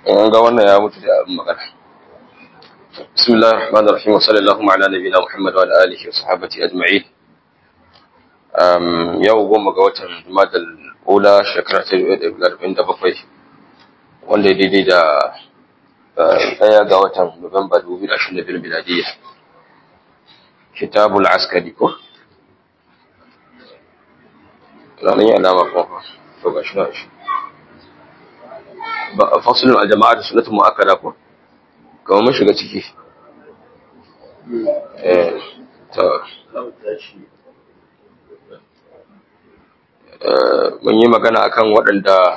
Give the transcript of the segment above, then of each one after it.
an ga wannan ya mutu da abin magana bismillahir rahmanir rahim wa sallallahu ala nabiyina muhammad wa ala alihi wa sahbihi ajma'in um yau goma ga watan jumadal ula shekara ta 1947 wanda ya daidai da daya ga watan nuwamba 2022 miladiyya kitabul askari ko ranar yi alama kuma to ga shi na shi fasulun aljama'a da sunatun mu'akkada ko kamar mun shiga ciki eh to mun yi magana akan waɗanda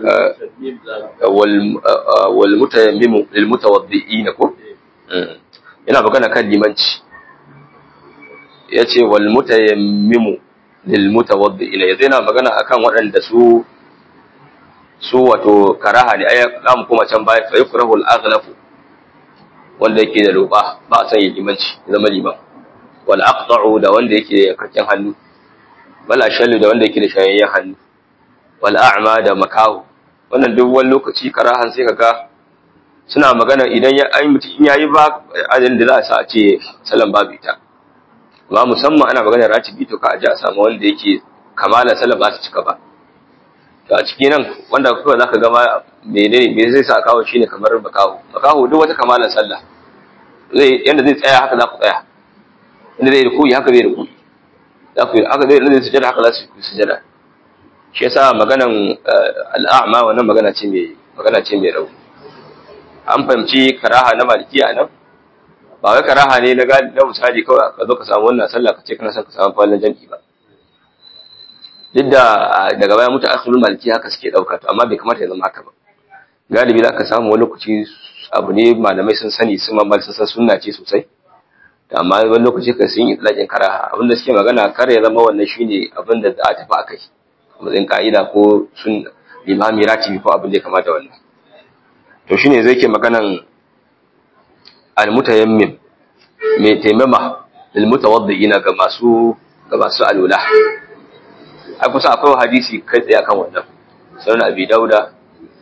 wal mutayammimu lil mutawaddi'in ko yana magana kan limanci yace wal mutayammimu lil mutawaddi'in yanzu yana magana akan waɗanda su su wato karaha ne ai za mu koma can baya fa yukrahu al-aghlafu wanda yake da roba ba a san yi limanci zama liman wal aqta'u da wanda yake da karkin hannu wal ashallu da wanda yake da shayayyen hannu wal a'ma da makahu wannan duk wani lokaci karahan sai kaga suna magana idan ya ai mutum in yayi ba ajin da za a sa a ce salan babu ita amma musamman ana magana ratibi to ka aje a samu wanda yake kamala salan ba ta cika ba to a ciki nan wanda kuka zaka ga ma menene me zai sa kawo shine kamar makaho makaho duk wata kamalan sallah zai yanda zai tsaya haka za ku tsaya inda zai rukuyi haka zai rukuyi za ku haka zai zai sujada haka za su sujada shi yasa maganan al'a'ma wannan magana ce mai magana ce mai rauni an fahimci karaha na malikiya nan ba wai karaha ne na na misali kawai ka zo ka samu wannan sallah ka ce kana son ka samu fallan jami'i ba duk da daga baya mutu akhirul maliki haka suke dauka to amma bai kamata ya zama haka ba galibi za ka samu wani lokaci abu ne malamai sun sani sun mammal sun san sunna ce sosai amma wani lokaci ka sun yi tsalakin karaha abin da suke magana kar ya zama wannan shine abin da za a tafi akai matsayin ka'ida ko sun limami ratibi ko abin da ya kamata wannan to shine zai ke maganan almutayammim mai taimama lil mutawaddiina ga masu ga masu alula a kusa akwai hadisi kai tsaye kan wannan sunan abi dauda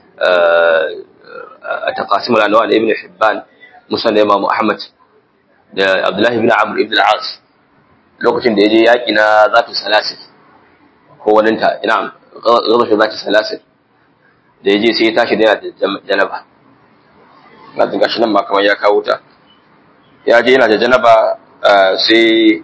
a taqasim al-anwa da ibn hibban musan da imam ahmad da abdullahi ibn amr ibn al-as lokacin da yaje yaki na zatu salasil ko wani ta ina zama shi zatu salasil da yaje sai ya tashi da janaba na dinga shi nan ma kamar ya kawo ta ya je yana da janaba sai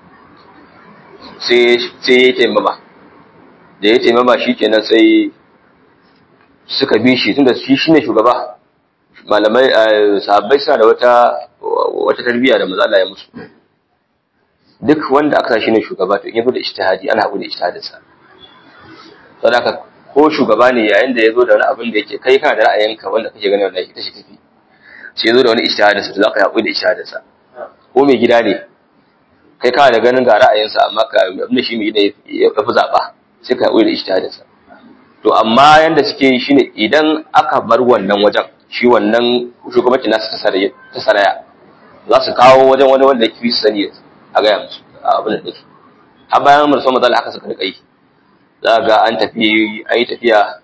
sai sai ya taimama da ya taimama shi kenan sai suka bi shi tunda shi shine shugaba malamai sahabbai suna da wata wata tarbiyya da maza Allah ya musu duk wanda aka shi ne shugaba to in yazo da ijtihadi ana haƙuri da ijtihadin sa saboda ko shugaba ne yayin da yazo da wani abin da yake kai kana da ra'ayinka wanda kake ganin wallahi ita ce tafi sai yazo da wani ijtihadin sa to zaka haƙuri da ijtihadin sa ko mai gida ne kai kana da ganin ga ra'ayinsa amma ka abin shi mai gida ya fi zaba sai ka haƙuri da ijtihadinsa to amma yanda suke yi shine idan aka bar wannan wajen shi wannan shugabanci nasu ta saraya za su kawo wajen wani wanda yake su sani a gaya musu a abin da take har bayan mu musamman zalla aka saka da kai za ga an tafi an yi tafiya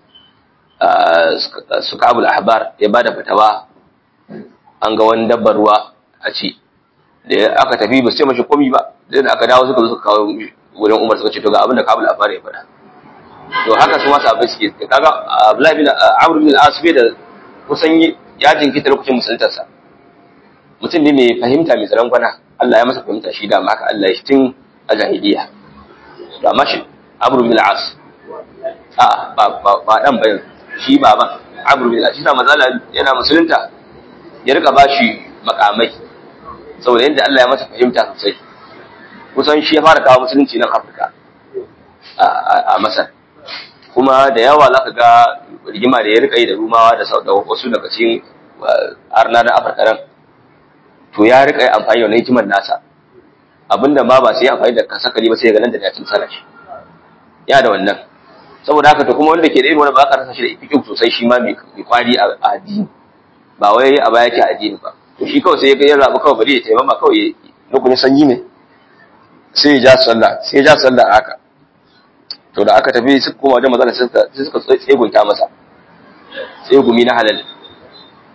su kabul ahbar ya bada fatawa an ga wani dabbar ruwa a ci da aka tafi ba su ce mashi komi ba da aka dawo suka zo suka kawo wurin umar suka ce to ga abin da kabul ahbar ya faɗa to haka su masu abin suke kaga Abdullahi bin Amr bin al-As bai da kusan ya jinkita lokacin musuluntarsa mutum ne mai fahimta mai tsaron kwana Allah ya masa fahimta shi da ma haka Allah ya shi tun a jahiliya to amma shi Amr bin al-As a ba ba ba dan bayan shi baban Amr bin al-As shi da mazala yana musulunta ya rika bashi makamai saboda yadda Allah ya masa fahimta sosai kusan shi ya fara kawo musulunci nan Afirka a Masar kuma da yawa za ka ga rigima da ya rika yi da rumawa da wasu daga cikin arna na afirka nan to ya rika yi amfani da wani hikimar nasa abinda ma ba sai ya amfani da kasakali ba sai ya ganin da ya sana shi ya da wannan saboda haka to kuma wanda ke da irin wani ba ka rasa shi da ifikin sosai shi ma mai kwari a addini ba wai a baya ke addini ba to shi kawai sai ya zaɓi kawai bari ya taimama kawai lokacin sanyi ne sai ya ja sallah sai ya ja sallah haka to da aka tafi suka koma wajen mazana sai suka tsegunta masa tsegumi na halal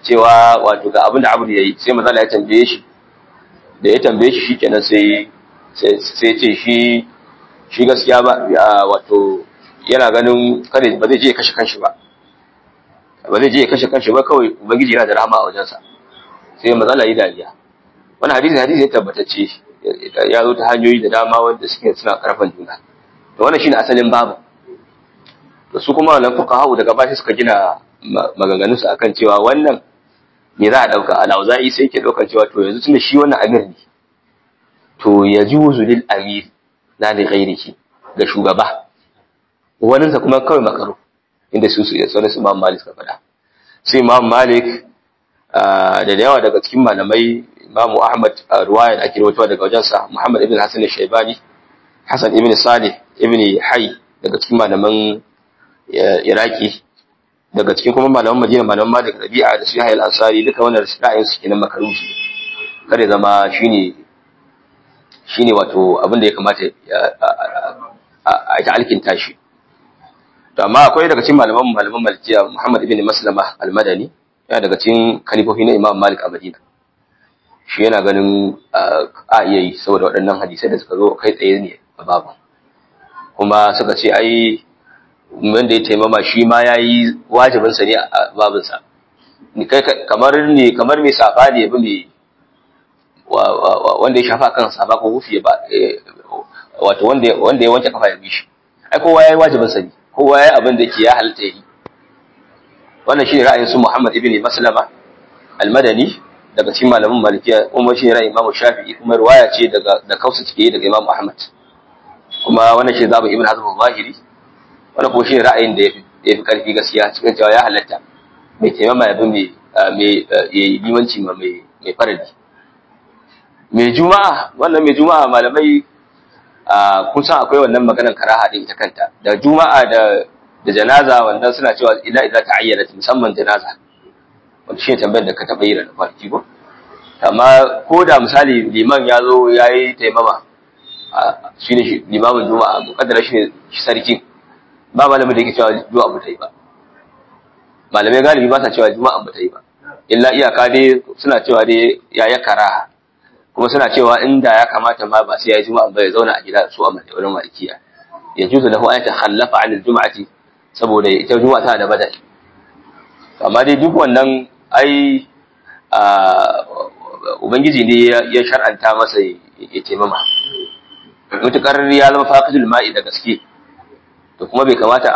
cewa wato ga abin da abu yayi sai manzo ya tambaye shi da ya tambaye shi shikenan sai sai ce shi shi gaskiya ba wato yana ganin kada ba zai je ya kashe kanshi ba ba zai je ya kashe kanshi ba kawai ubangiji yana da rahama a wajensa sai matsala yi dariya wani hadisi hadisi ya tabbatacce ya zo ta hanyoyi da dama wanda suke suna karfan juna to wannan shine asalin babu to su kuma wannan fuqaha daga bashi suka gina maganganun su akan cewa wannan me za a dauka al-auza'i sai ke daukar cewa to yanzu tunda shi wannan amir ne to yajuzu lil amir la li ghairihi ga shugaba waninsa kuma kawai makaro inda su su sauran su Imam Malik suka faɗa sai Imam Malik da yawa daga cikin malamai Imam Ahmad ruwaya da ake rawaitowa daga wajensa Muhammad ibn Hassan al-Shaybani Hassan ibn Salih ibn Hayy daga cikin malaman Iraki daga cikin kuma malaman Madina malaman Malik Rabi'a da Sahih al-Ansari duka wannan ra'ayin su kenan makaruhi kare zama shine shine wato abin da ya kamata a ta alkinta shi to amma akwai daga cikin malaman malaman malikiya Muhammad ibn Maslama al-Madani yana daga cikin kalifofi na Imam Malik a Madina shi yana ganin a iya yi saboda waɗannan hadisai da suka zo kai tsaye ne a babu kuma suka ce ai wanda ya taimama shi ma ya yi wajibinsa ne a babinsa kamar ne kamar mai safa ne bi mai wanda ya shafa kan safa ko hufi ba wato wanda ya wanke kafa ya bi shi ai kowa ya yi wajibinsa ne kowa ya abin da ke ya halitta yi wannan shi ne ra'ayin su Muhammad ibn Maslama al-Madani daga cikin malamin Malikiya kuma shi ne ra'ayin Imam Shafi'i kuma riwaya ce daga da kausa take daga Imam Ahmad kuma wannan shi zabu Ibn Hazm al-Zahiri wannan kuma shi ne ra'ayin da yafi karfi gaskiya cikin cewa ya halatta mai taimama ya bi mai mai yayi limanci ma mai mai faradi mai juma'a wannan mai juma'a malamai kun san akwai wannan maganar karaha din ita kanta da juma'a da da janaza wannan suna cewa ila idza ta'ayyana musamman janaza wanda shi tambayar da ka taba yi da farki ko amma ko da misali liman ya zo yayi taimama shi ne shi limamin juma'a mukaddara shi ne sarkin ba malamin da yake cewa juma'a ba ta yi ba malamai galibi ba sa cewa juma'a ba ta yi ba illa iyaka dai suna cewa dai ya ya karaha kuma suna cewa inda ya kamata ma ba sai ya yi juma'a ba ya zauna a gida su a wurin malikiya ya juzu lahu an takhallafa an aljum'ati saboda ita juma'a tana da badal amma dai duk wannan ai ubangiji ne ya shar'anta masa ya taimama mutukar ya zama faqidul ma'i da gaske to kuma bai kamata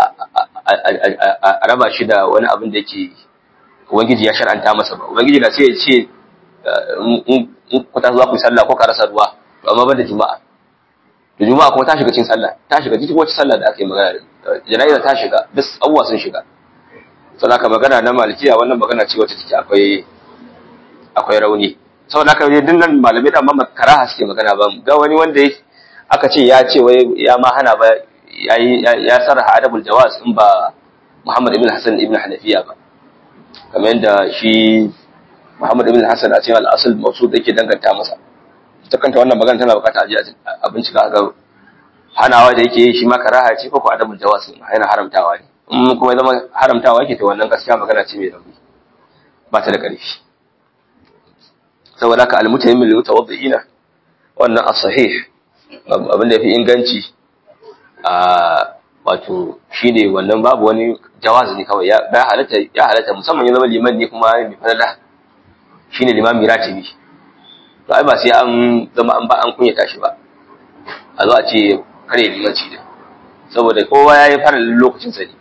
a raba shi da wani abin da yake ubangiji ya shar'anta masa ba ubangiji na sai ya ce in ku ta zuwa ku sallah ko ka rasa ruwa to amma ban da juma'a da juma'a kuma ta shiga cikin sallah ta shiga cikin wacce sallah da aka yi magana jana'iza ta shiga duk abubuwa sun shiga saboda haka magana na malikiya wannan magana ce wacce take akwai akwai rauni saboda haka dai dinnan malamai da mamma karaha suke magana ba ga wani wanda aka ce ya ce wai ya ma hana ba yayi ya sarraha adabul jawaz in ba Muhammad ibn Hassan ibn Hanafiya ba kamar yadda shi Muhammad ibn Hassan a cikin al-asl mawsud yake danganta masa ta kanta wannan magana tana bukata a bincika ga hanawa da yake shi ma karaha ce ko ko adabul jawaz yana haramtawa ne in kuma zama haramtawa yake to wannan gaskiya magana ce mai rauni ba ta da ƙarfi saboda haka almutayyim lil mutawaddiina wannan as-sahih abin da yafi inganci a wato shine wannan babu wani jawazi ne kawai ya halatta ya halatta musamman ya zama liman ne kuma mai falala shine limami ratibi to ai ba sai an zama an ba an kunyata shi ba a zo a ce kare limanci da saboda kowa ya yi fara lokacin sa ne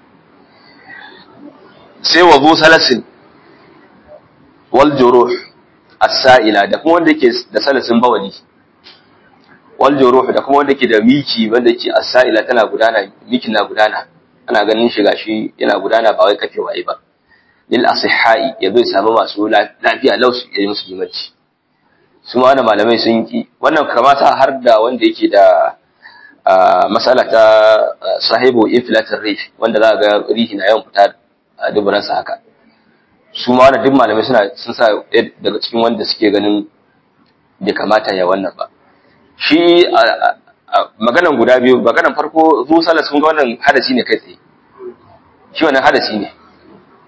sai wa zu salasin wal juruh as-sa'ila da kuma wanda yake da salasin bawali wal juruh da kuma wanda yake da miki wanda yake as-sa'ila tana gudana miki na gudana ana ganin shi gashi yana gudana ba wai kafe waye ba lil asihai yazo ya samu masu lafiya lausu ya yi musu limanci su ma wannan malamai sun ki wannan kamata har da wanda yake da masala ta sahibu inflator rate wanda za ga rihi na yawan fita a duburansa haka su ma wannan duk malamai suna sun sa daga cikin wanda suke ganin bai kamata ya wannan ba shi maganan guda biyu maganan farko zu sallah sun ga wannan hadasi ne kai tsaye shi wannan hadasi ne haka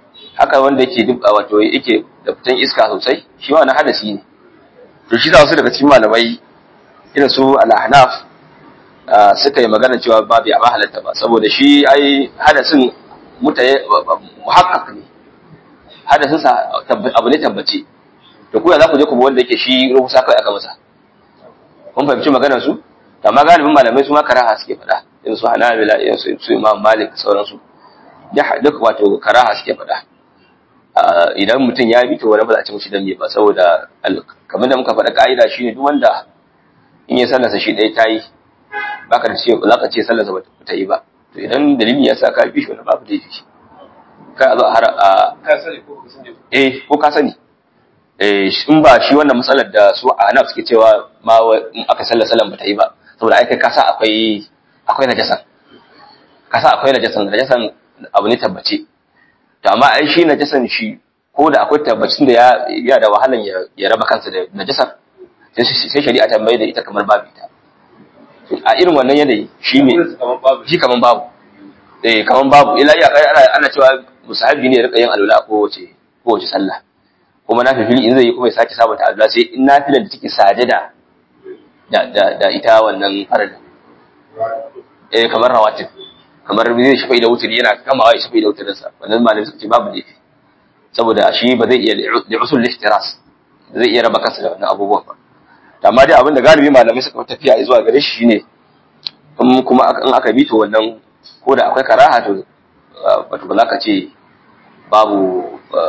haka wanda yake duk wato yake da fitan iska sosai shi ma wani hadasi ne to shi da wasu daga cikin malamai irin su al-ahnaf suka yi magana cewa babu ya ba halatta ba saboda shi ai hadasin mutaye muhakkak ne hadasin sa abu ne tabbace to kuya za ku je ku bi wanda yake shi ruhusa kai aka masa kun fahimci maganar su amma galibin malamai su ma karaha suke faɗa irin su hanabila irin su su imam malik sauransu duk wato karaha suke faɗa idan mutum ya bi to wani ba za a ci mushi dan me ba saboda kamar da muka faɗa ka'ida shine duk wanda in ya sallarsa shi ɗaya ta yi baka da ce za ka ce sallarsa ba ta yi ba to idan dalili ya sa ka bi shi wani babu da shi kai a zo a har a ka sani ko ka sani eh ko ka sani eh in ba shi wannan matsalar da su a hanaf suke cewa ma in aka sallar sallan ba ta yi ba saboda ai kai ka sa akwai akwai najasan ka sa akwai najasan najasan abu ne tabbace to amma ai shi najasan shi ko da akwai tabbacin da ya ya da wahalan ya, ya raba kansa da najasan sai sai shari'a ta mai da ita kamar babu ita a irin wannan yanayi shi ne Wurin su kaman babu shi kaman babu eh kaman babu ila iya kai ana ana cewa musahabi ne ya rika yin alwala ko wace ko wace sallah kuma na fili in zai yi kuma ya sake sabunta alwala sai in nafilar da take sade da da da, da ita wannan farada eh kamar rawatib kamar zai shafa da wuturi yana kamawa ya shafa da wuturin sa wannan malami suka ce babu laifi saboda shi ba zai iya da usul ihtiras zai iya raba kansa da wannan abubuwan ba amma dai abin da galibi malamai suka tafiya zuwa gare shi shine in kuma in aka bi to wannan ko da akwai karaha to wato ba za ka ce babu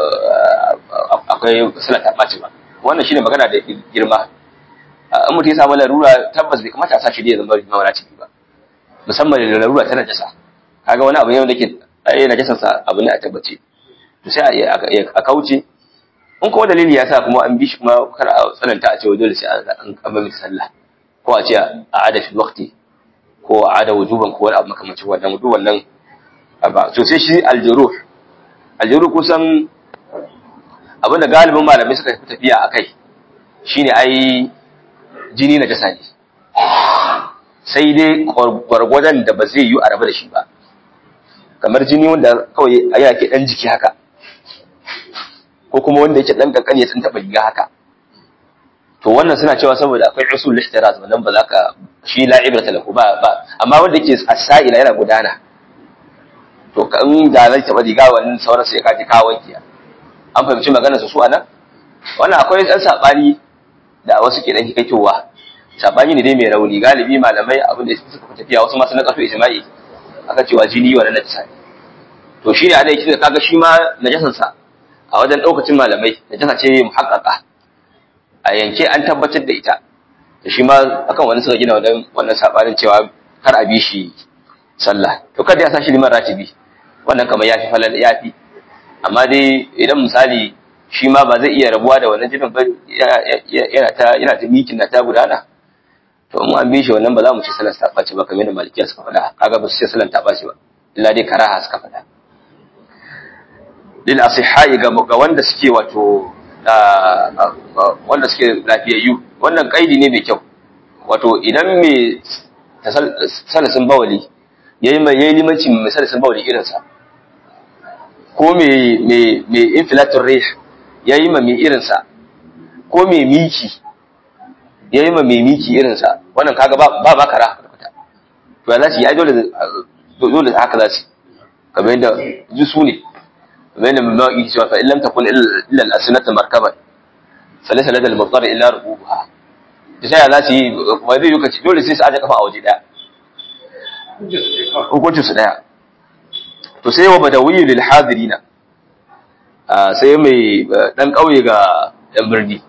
akwai salata ɓaci ba wannan shine magana da girma in mutum ya samu larura tabbas bai kamata a sa shi da ya zama mawara ciki ba musamman da larura ta najasa kaga wani abu ne wanda ke ai najasan sa abu ne a tabbace to sai a kauce in kuma dalili ya sa kuma an bi shi kuma kar a tsananta a cewa dole sai an kama mai sallah ko a ce a ada fi waqti ko a ada wujuban ko wani abu makamancin wannan duk wannan ba to sai shi aljuruh aljuruh kusan abinda galibin malamai suka fi tafiya a kai shine ai jini na jasa ne sai dai gwargwadon da ba zai yi a rabu da shi ba kamar jini wanda kawai yana ke dan jiki haka ko kuma wanda yake dan kankani ya sun taba riga haka to wannan suna cewa saboda akwai usul ihtiraz wannan ba za ka shi la ibrata lahu ba ba amma wanda yake as-sa'ila yana gudana to kan da zai taba riga wannan sauran sai ka ji ka wanke an fahimci maganar su su anan wannan akwai dan sabani da wasu ke dan hikaitowa sabani ne dai mai rauni galibi malamai abin da suka tafiya wasu masu na kaso ijma'i aka cewa jini wannan najasa ne to shi ne ana yake kaga shi ma najasan sa a wajen daukacin malamai najasa ce muhaqqaqa a yanke an tabbatar da ita da shi ma akan wani suka gina wannan wannan sabanin cewa kar a bi shi sallah to kada ya sa shi liman ratibi wannan kamar yafi falal yafi amma dai idan misali shi ma ba zai iya rabuwa da wannan jinin ba yana ta yana ta mikin na ta gudana to in an bi shi wannan ba za mu ci sallar ta ɓaci ba kamar da malikiya suka faɗa kaga ba su ce sallar ta ɓaci ba illa dai karaha suka faɗa lil asihai ga ga wanda suke wato wanda suke lafiyayyu wannan kaidi ne mai kyau wato idan mai salasin bawali yayi mai yayi limanci mai salasin bawali irin sa ko mai mai mai infilatur rih yayi ma mai irin sa ko mai miki yayi ma mai miki irin sa wannan kaga ba ba ba kara kwata to ya zaci ya dole dole haka zaci kamar yadda ji su ne kamar yadda mai mawaƙi cewa fa illam takun illa al-asnata markaban falaysa lada al-muttar illa rubuha da sai za su yi ba zai yuka dole sai su aje kafa a waje daya hukuncin su daya to sai wa badawi lil hadirina sai mai dan kauye ga yan birni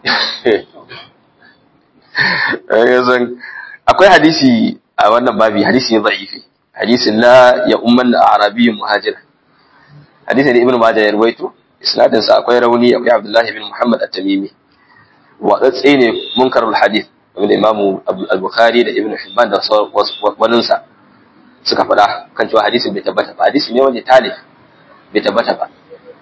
akwai hadisi a wannan babi hadisi ne da'ifi hadisin la ya umman arabiyyun muhajir hadisi da ibnu majah ya ruwaito isnadin sa akwai rauni akwai abdullah ibn muhammad at-tamimi wa tsatsi ne munkarul hadith wanda imamu al-bukhari da ibnu hibban da wannan sa suka faɗa kan cewa hadisin bai tabbata ba hadisi ne wanda talif bai tabbata ba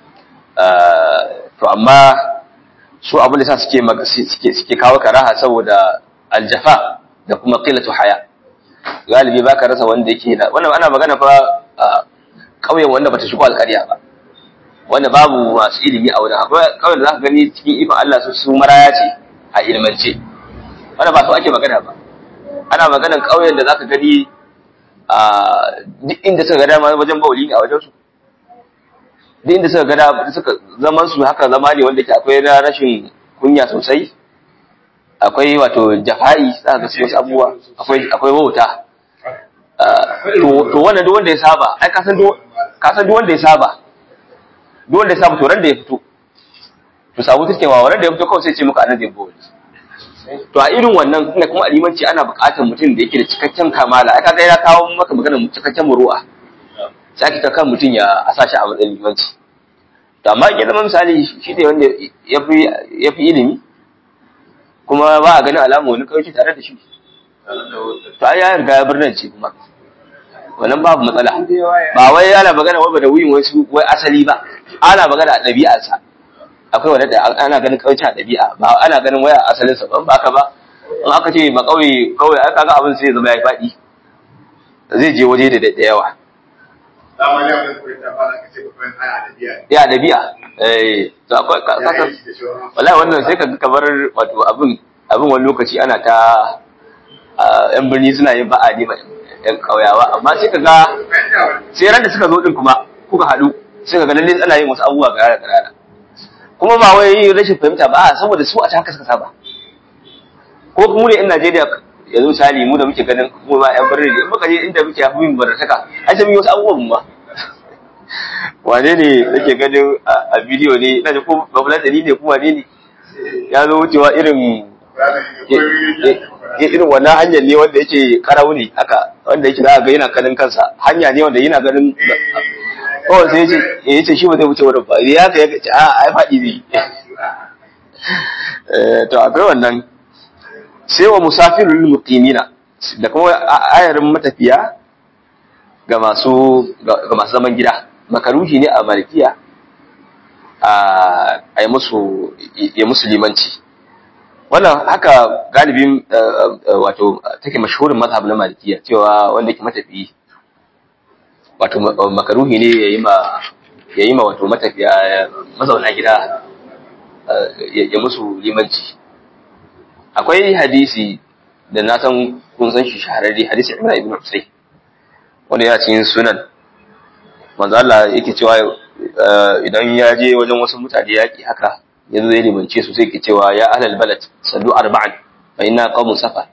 to amma su abin da sa suke suke suke kawo karaha saboda aljafa da kuma qilatu haya galibi baka rasa wanda yake da wannan ana magana fa kauyen wanda bata shigo alƙarya ba wanda babu masu ilimi a wurin akwai kawai da za ka gani cikin ikon Allah su su maraya ce a ilmance wanda ba su ake magana ba ana maganan ƙauyen da za ka gani a duk inda suka gada ma wajen bauli ne a wajen su duk inda suka gada suka zaman su haka zama ne wanda ke akwai na rashin kunya sosai akwai wato jafa'i za ka ga wasu abubuwa akwai akwai wauta to to wannan duk wanda ya saba ai ka san duk ka san duk wanda ya saba duk wanda ya saba to ran da ya fito to sabu take wa ran da ya fito kawai sai ce muka annabi bo to a irin wannan kuma kuma alimanci ana buƙatar mutum da yake da cikakken kamala ai kaga ya kawo maka maganar cikakken muru'a sai aka kan mutum ya asa shi a matsayin limanci to amma ya zama misali shi ne wanda ya fi ya fi ilimi kuma ba a ganin alama wani kawai tare da shi to ai ya riga ya birnin ce kuma wannan babu matsala ba wai ana magana wai da wuyin wasu wai asali ba ana magana a ɗabi'arsa akwai wanda da ana ganin kauce a ɗabi'a ba ana ganin waya asalinsa ba ba haka ba in aka ce ba kauye kawai aka ga abin sai ya zama ya faɗi zai je waje da da yawa ya ɗabi'a eh to akwai kasa wallahi wannan sai ka ga kamar wato abin abin wani lokaci ana ta yan birni suna yin ba'a ne yan kauyawa amma sai ka ga sai ran da suka zo din kuma kuka haɗu sai ka ga lalle ana yin wasu abubuwa ga yara ƙanana kuma ba wai rashin fahimta ba saboda su a haka suka saba ko mu ne in Najeriya yanzu misali mu da muke ganin mu ba yan birni in muka je inda muke hafi min barataka ai sai mun yi wasu abubuwan ba wane ne nake ganin a bidiyo ne ina da ko babulatani ne kuma ne ne ya zo wucewa irin irin wannan hanyar ne wanda yake karau ne haka wanda yake za ga yana kanin kansa hanya ne wanda yana ganin kawai sai ya ce shi ba zai wuce wurin ba ya ka ya ce a ai faɗi ne to akwai wannan sai wa musafirul muqimina da kuma ayarin matafiya ga masu ga masu zaman gida makaruhi ne a malikiya a yi musu ya musu limanci wannan haka galibin wato take mashhurin mazhab na malikiya cewa wanda yake matafiyi wato makaruhi ne ya yi ma ya yi ma wato matafiya mazauna gida ya musu limanci akwai hadisi da na san kun san shi shahararri hadisi Imran ibn Husayn wanda yana cikin sunan manzo Allah yake cewa idan ya je wajen wasu mutane yaki haka yanzu zai limance su sai yake cewa ya ahlal balad sallu arba'an fa inna qawmun safa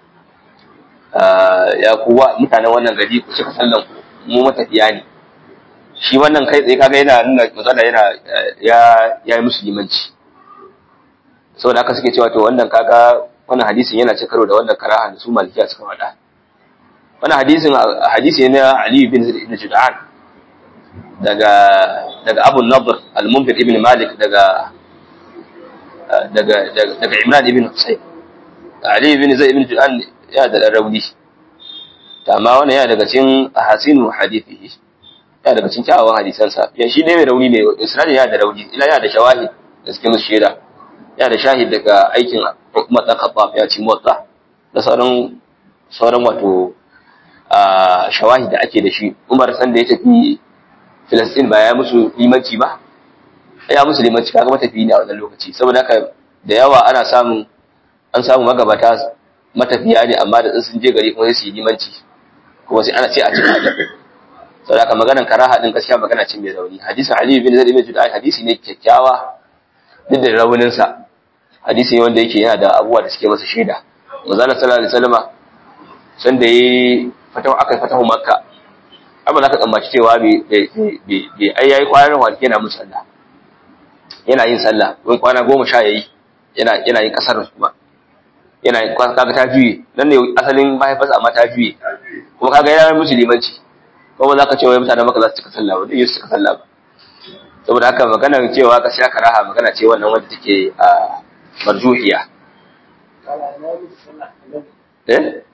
ya kuwa mutanen wannan gari ku cika sallan ku mu matafiya ne shi wannan kai tsaye kaga yana nuna matsala yana ya ya yi musu limanci saboda haka suke cewa to wannan kaga wannan hadisin yana cin karo da wannan karaha da su malikiya suka faɗa wannan hadisin hadisi ne na Ali bin Zaid ibn Jud'an daga daga Abu Nadr al-Munzir ibn Malik daga daga daga Imran ibn Husayn Ali bin Zaid ibn Jud'an ya da rauni amma wannan yana daga cikin ahasinu hadithihi yana daga cikin kyawawan hadisansa ya shi ne mai rauni ne isra'ila yana da rauni ila yana da shawahid da suke musu shaida yana da shahid daga aikin Umar dan Khattab ya ci motsa da sauran sauran wato shawahid da ake da shi Umar san da ya tafi Filistin ba ya musu limanci ba ya musu limanci kaga matafi ne a wannan lokaci saboda haka da yawa ana samun an samu magabata matafiya ne amma da sun je gari kuma sai su yi limanci kuma sai ana ce a cikin hadin sau da maganan karaha din gaskiya magana ce mai rauni hadisin ali bin zaid bin judan hadisi ne kyakkyawa duk da rauninsa hadisi ne wanda yake yana da abubuwa da suke masa shaida manzala sallallahu alaihi wasallama san da yayi fatahu aka fatahu makka amma za ka tsammaci cewa bai bai ai yayi kwanan wani yana musu sallah yana yin sallah wani kwana goma sha yayi yana yana yin kasar kuma yana kaga ta juye nan ne asalin mahaifarsa amma ta juye kuma kaga yana musu limanci kuma za ka ce wai mutanen maka za su cika sallah ba zai su cika sallah ba saboda haka magana cewa ka sha karaha magana ce wannan wanda take a marjuhiya eh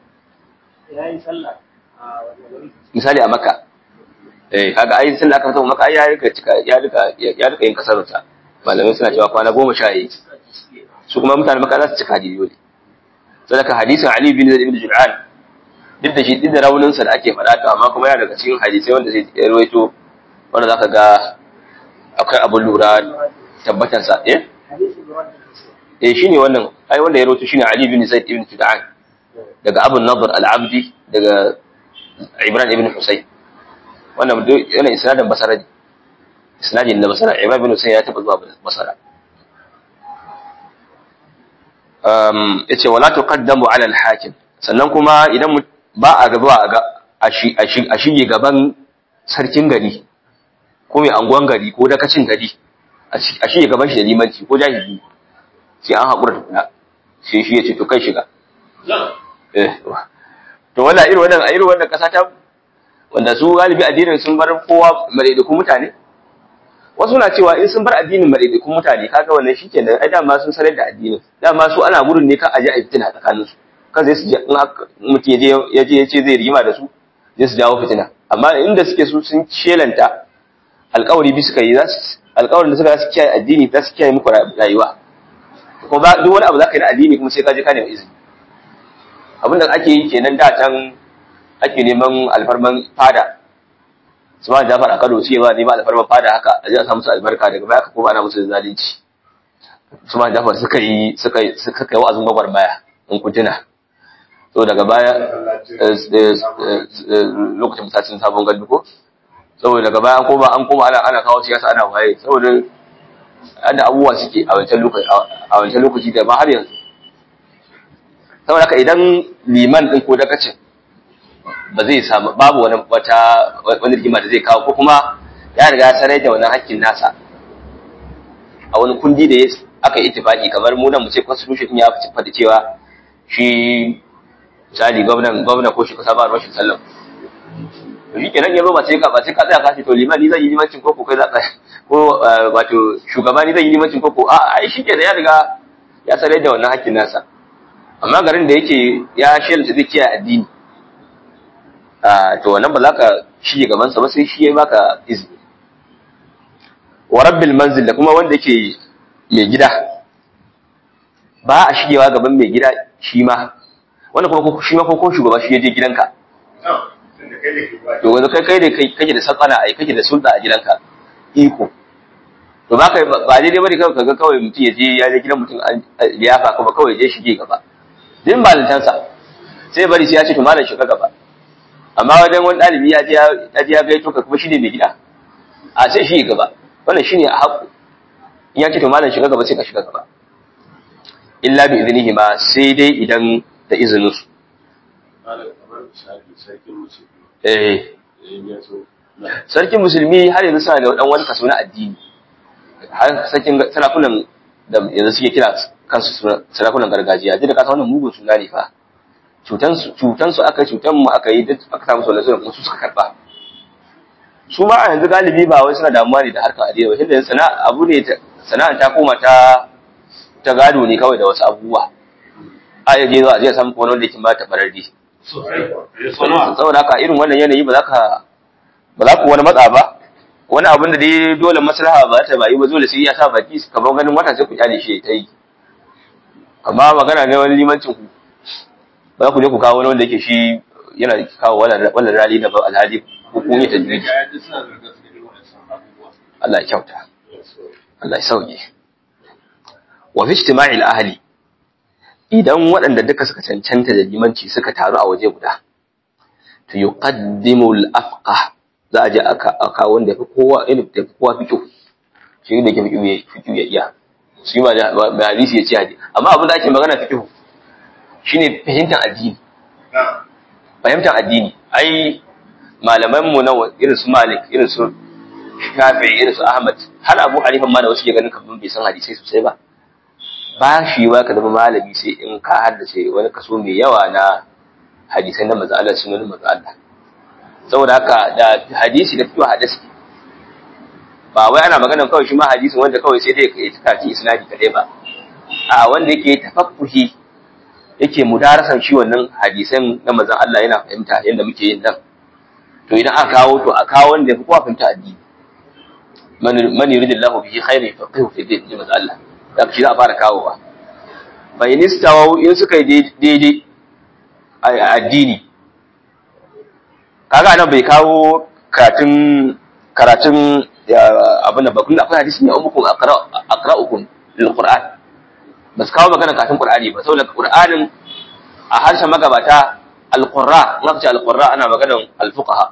misali a maka eh kaga ai sallah aka fito maka ai ya rika cika ya rika ya rika yin kasarsa malamai suna cewa kwana goma sha yi su kuma mutanen maka za su cika hadisi dole sadaka hadisin ali bin zaid ibn jul'an duk da shi duk da rauninsa da ake faɗa to amma kuma yana daga cikin hadisai wanda zai rawaito wanda zaka ga akwai abin lura tabbatansa eh eh shine wannan ai wanda ya rawaito shine Ali bin Zaid ibn Tud'an daga Abu Nadr al-Abdi daga Ibrahim ibn Husayn wannan yana isnadin Basra ne isnadin na Basra Ibrahim ibn Husayn ya taba zuwa Basra um yace wala tuqaddamu ala al-hakim sannan kuma idan ba a gaba a shige gaban sarkin gari ko mai anguwan gari ko dakacin gari a shige gaban shi da limanci ko jahili sai an haƙura tukuna sai shi ya ce to kai shiga to wala irin wannan a irin wannan ƙasa ta wanda su galibi addinin sun bar kowa madaidakun mutane wasu na cewa in sun bar addinin madaidakun mutane kaga wannan shikenan ai dama sun sanar da addinin dama su ana gudun ne kan aje a fitina tsakanin su kan zai su je in mutum ya je ya je ya ce zai rigima da su zai su jawo fitina amma inda suke su sun shelanta alƙawari bi suka yi za su alƙawarin da suka su kiyaye addini za su kiyaye muku rayuwa ko ba duk wani abu za ka yi na addini kuma sai ka je ka nemi izini abinda ake yi kenan da can ake neman alfarman fada su ma jafar a kano su ba neman alfarman fada haka a ji a samu su albarka daga baya ka koma ana musu zalunci su ma jafar suka yi suka yi suka kai wa'azin gwagwarmaya in ku tuna so daga baya lokacin mutacin sabon gandu ko saboda daga baya an koma an koma ana ana kawo siyasa ana waye saboda da abubuwa suke a wancan lokaci a wancan lokaci da ba har yanzu saboda haka idan liman din ko dakacin ba zai samu babu wani wata wani rigima da zai kawo ko kuma ya riga ya sanar da wannan hakkin nasa a wani kundi da aka yi ittifaki kamar mu nan mu ce constitution ya fi faɗi cewa shi misali gwamnan gwamna ko shi kasa ba rashin sallam to shi kenan yanzu ba sai ka ba sai ka tsaya ka ce to liman ni zan yi limancin koko kai za ka ko wato shugaba ni zan yi limancin koko a ai shi kenan ya riga ya sanar da wannan hakkin nasa amma garin da yake ya shelta zai kiyaye addini to wannan ba za ka shige gaban sa ba sai shi ya baka izini wa rabbil manzil da kuma wanda yake mai gida ba a shigewa gaban mai gida shi ma wanda kuma shi ma ko shugaba shi ya je gidanka to wanda kai kai da kai kake da sakana ai kake da sulta a gidanka iko to ba kai ba daidai bane kawai kaga kawai mutum ya je ya je gidan mutum ya fa kuma kawai je shige gaba din malintansa sai bari sai ya ce to malam shiga gaba amma wajen wani ɗalibi ya je ya je ya gaito ka kuma shi ne mai gida a sai shi gaba wannan shine a haƙu in ya ce to malam shiga gaba sai ka shiga gaba illa bi iznihi ma sai dai idan da izinin su eh sarkin musulmi har yanzu suna da dan wani kaso na addini har sarkin sarakunan da yanzu suke kira kansu sarakunan gargajiya duk da kasa wannan mugun suna ne fa cutan su cutan su aka cutan mu aka yi duk aka samu wannan sunan su suka karba su ma a yanzu galibi ba wai suna damuwa ne da harkar addini ba tunda sana'a abu ne sana'a ta koma ta ta gado ne kawai da wasu abubuwa a yaje zuwa zai samu wani wanda yake ba ta barardi saboda haka irin wannan yanayi ba za ka ba za ku wani matsa ba wani abin da dai dole maslaha ba ta bayi ba dole sai ya sa baki kamar ganin wata sai ku kyale shi ta yi amma magana ne wani limancin ku ba za ku je ku kawo wani wanda yake shi yana kawo wannan rali da ba alhali hukumi ta jirgi Allah ya kyauta Allah ya sauke wa fi ijtima'il ahli idan waɗanda duka suka cancanta da limanci suka taru a waje guda to yuqaddimu al-afqah za a je a kawo wanda fi kowa ilmi da fi kowa fiqh shi da ke fiqh fiqh ya iya shi ma ba hadisi ya ce hadisi amma abin da ake magana fiqh shine fahimtar addini fahimtar addini ai malaman mu na irin su Malik irin su Shafi'i irin su Ahmad har Abu Hanifa ma da wasu ke ganin kamar bai san hadisai sosai ba ba shi ba ka zama malami sai in ka haddace wani kaso mai yawa na hadisai na manzo Allah sunan manzo Allah saboda haka da hadisi da fito hadisi ba wai ana magana kawai shi ma hadisin wanda kawai sai dai ka kaci isnadi kadai ba a wanda yake tafakkuhi yake mudarasan shi wannan hadisan na manzon Allah yana fahimta yadda muke yin nan to idan aka kawo to a kawo wanda yafi kowa fahimta addini man yuridillahu bihi khairan yafaqihu fi din manzon Allah da shi za a fara kawowa fa in istawu in suka yi daidai a addini kaga nan bai kawo karatun karatun abin da bakun akwai hadisi ne umukum aqra'ukum lil qur'an ba su kawo magana kafin qur'ani ba saboda qur'anin a harshen magabata al-qurra in aka ce al-qurra ana maganar al-fuqaha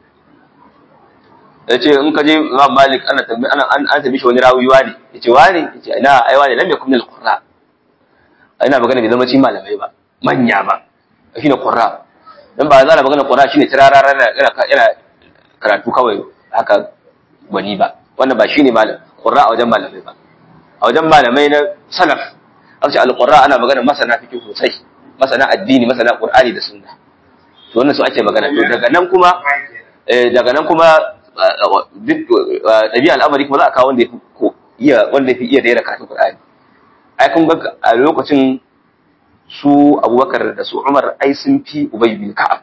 yace in ka je Imam Malik ana tambaye ana an tambaye shi wani rawi wani yace wani yace ina ai wani lam yakun al-qurra ina magana bai zama cikin malamai ba manya ba shine qurra dan ba za a magana qurra shine tirarara yana yana karatu kawai haka gwani ba wannan ba shine malam qurra a wajen malamai ba a wajen malamai na salaf an ce al-qurra ana magana masana fiqh sosai masana addini masana qur'ani da sunna to wannan su ake magana to daga nan kuma daga nan kuma duk ɗabi'a al'amari kuma za a kawo wanda ya fi iya wanda ya fi iya daina karatun Qur'ani ai kun ga a lokacin su Abubakar da su Umar ai sun fi Ubay bin Ka'ab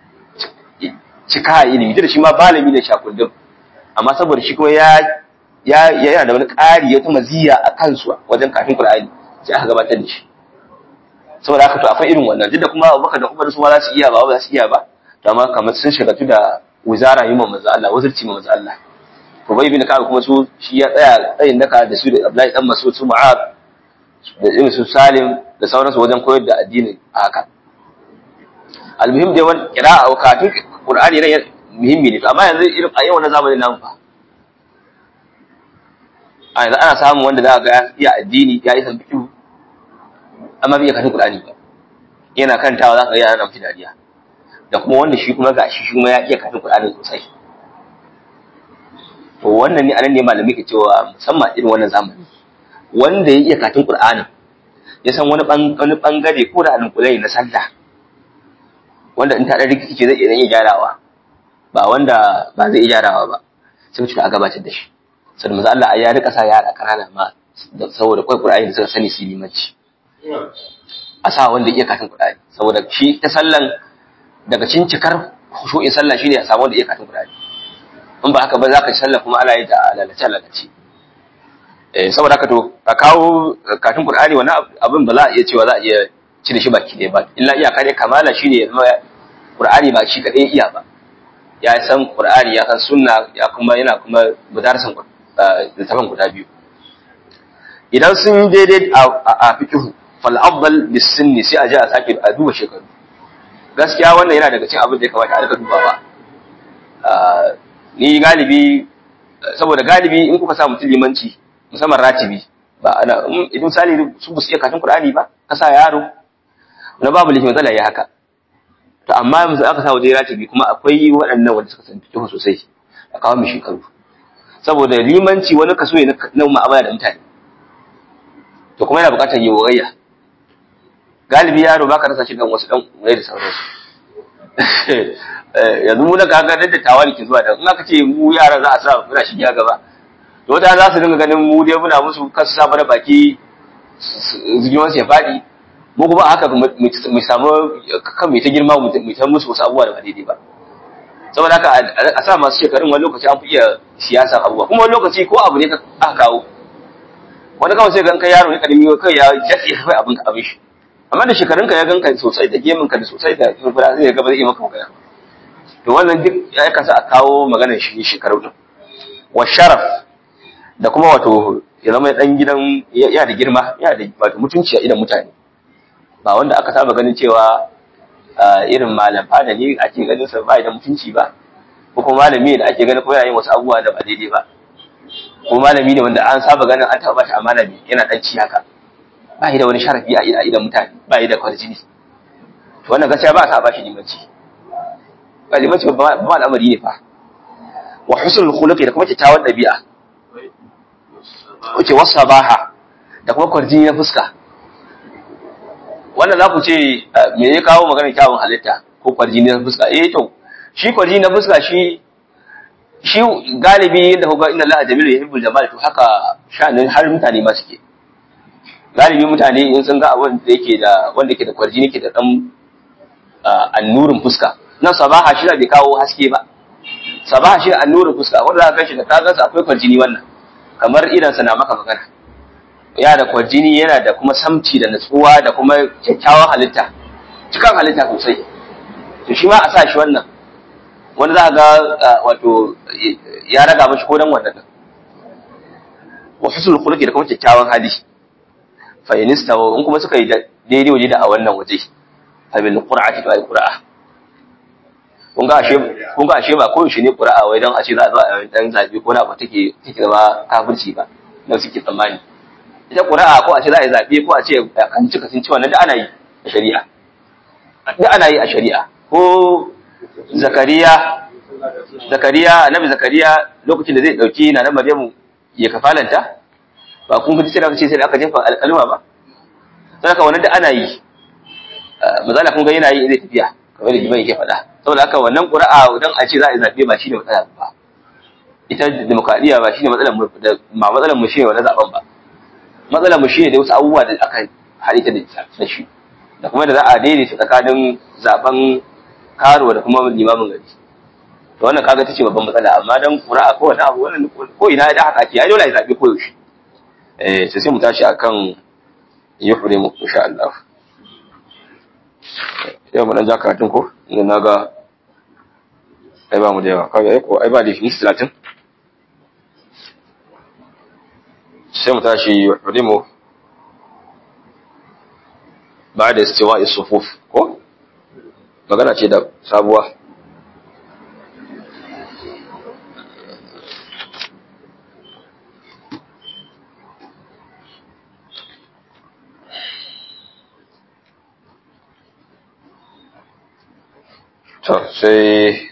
cika ilimi da shi ma malami ne shakundin amma saboda shi kuma ya ya yana da wani ƙari ya kuma ziya a kansu wajen kafin Qur'ani sai aka gabatar da shi saboda haka to akwai irin wannan duk da kuma Abubakar da Umar su ma za su iya ba ba za su iya ba to amma kamar sun shagatu da wizara yi ma manzo Allah wazirci ma manzo Allah to bai bin ka kuma su shi ya tsaya tsayin daka da su da Abdullahi dan Mas'ud su Mu'ad da irin su Salim da sauransu wajen koyar da addini haka almuhim dai wani qira'a wa katun Qur'ani ne muhimmi ne amma yanzu irin a yau na zamanin nan fa a yanzu ana samun wanda za ga iya addini ya yi san fiqh amma bai katun Qur'ani ba yana kantawa za ka ga yana nan dariya da kuma wanda shi kuma ga shi kuma ya iya kafin Qur'ani sosai to wannan ne anan ne malami ke cewa musamman irin wannan zamani wanda ya iya kafin Qur'ani ya san wani wani bangare ko da alƙulai na sallah wanda in ta da rikici zai iya gyarawa ba wanda ba zai iya gyarawa ba sai mutum a gabatar da shi sai manzo Allah ya rika sa yara kanana ma saboda kai Qur'ani da suka sani su limanci a sa wanda iya kafin Qur'ani saboda shi ta sallan daga cin cikar khushu'in sallah shine ya samu da iya katin Qur'ani in ba haka ba za ka ci sallah kuma ana yi ta lalace lalace eh saboda haka to ka kawo katin Qur'ani wani abin ba za a iya cewa za a iya cire shi baki ɗaya ba illa iyaka dai kamala shine ya zama Qur'ani ba shi kadai iya ba ya san Qur'ani ya san sunna ya kuma yana kuma mudarsan littafin guda biyu idan sun daidai a fiqh fal afdal bis sinni sai a je a sake a duba shekaru gaskiya wannan yana daga cin abin da ya kamata a rika dubawa ni galibi saboda galibi in kuka sa mutum limanci musamman ratibi ba ana idan misali su ba su iya katin qur'ani ba ka sa yaro na babu lishi matsala ya haka to amma yanzu aka sa waje ratibi kuma akwai waɗannan wanda suka san fiqh sosai a kawo mu shekaru saboda limanci wani kaso ne na mu'amala da mutane to kuma yana buƙatar yiwuwayya galibi yaro baka rasa shi dan wasu dan urai da sauransu yanzu mu na kaga da tawali ke zuwa da in aka ce mu yara za a sa muna shiga gaba to wata za su dinga ganin mu dai muna musu kasu sa mana baki zuciyoyin su ya faɗi mu kuma haka mu samu kan mai ta girma mu ta musu wasu abubuwa da ba daidai ba saboda haka a sa masu shekarun wani lokaci an fi iya siyasa abubuwa kuma wani lokaci ko abu ne aka kawo wani kawai sai ga kai yaro ne kadimi kai ya jaɗe kai abin ka abin shi amma da shekarunka ya ganka sosai da geminka da sosai da fura zai gaba zai yi maka magana to wannan duk ya kasa a kawo maganar shi shekaru din wa sharaf da kuma wato ya zama dan gidan ya da girma ya da wato mutunci a idan mutane ba wanda aka saba ganin cewa irin malam fada ne ake ganin sa ba da mutunci ba ko kuma malami da ake ganin ko yana yin wasu abubuwa da ba daidai ba ko malami ne wanda an saba ganin an taɓa shi amana ne yana dan ci haka ba shi da wani sharafi a idan mutane ba shi da kwarjini to wannan gaskiya ba ta ba shi limanci ba limanci ba ba al'amari ne fa wa husnul khuluqi da kuma kyakkyawan dabi'a wace wasabaha da kuma kwarjini na fuska wannan za ku ce me ya kawo maganar kyawun halitta ko kwarjini na fuska eh to shi kwarjini na fuska shi shi galibi da kuga inna Allah jamilu yuhibbul jamal to haka sha'anin har mutane ma suke galibi mutane in sun ga abin da yake da wanda yake da kwarjini ke da dan annurin fuska nan sabaha shi da bai kawo haske ba sabaha shi da annurin fuska wanda za ka shi da ka gansa akwai kwarjini wannan kamar idan sa na maka magana ya da kwarjini yana da kuma samci da natsuwa da kuma kyakkyawan halitta cikan halitta sosai to shi ma a sa shi wannan wanda za ga wato ya raga mashi ko dan wannan wa husnul khuluqi da kuma kyakkyawan hali fa inista in kuma suka yi daidai waje da a wannan waje fa bil qur'ati fa qur'a kun ga ashe kun ga ashe ba ko shi ne qur'a wai dan a ce za a zo a dan zabi ko na ba take take zama kafirci ba dan suke tsammani ita qur'a ko a ce za a yi zabe ko a ce kan cika sun ci wannan da ana yi a shari'a da ana yi a shari'a ko zakariya zakariya annabi zakariya lokacin da zai dauki na nan maryamu ya kafalanta ba kun ji sai da ce sai da aka jefa alƙalma ba saboda wannan da ana yi mazala kun ga yana yi zai tafiya kamar da jima'i yake faɗa saboda haka wannan ƙura'a dan a ce za a yi zaɓe ba shine matsala ba ita demokradiyya ba shine matsalar mu ba matsalar mu shine wannan zaben ba matsalar mu shine da wasu abubuwa da aka halitta da shi da kuma da za a daidaita tsakanin zaben karo da kuma limamin gari to wannan kaga tace babban matsala amma dan qur'a ko wani abu wannan ko ina da haka ce ai dole ai zabe ko yaushe eh sai sai mu tashi akan yuhri mu insha Allah yau mu dan ja karatun ko idan naga ai ba mu da yawa kaga ai ko ai ba da shi 30 sai mu tashi yuhri mu بعد استواء الصفوف ko magana ce da sabuwa to sai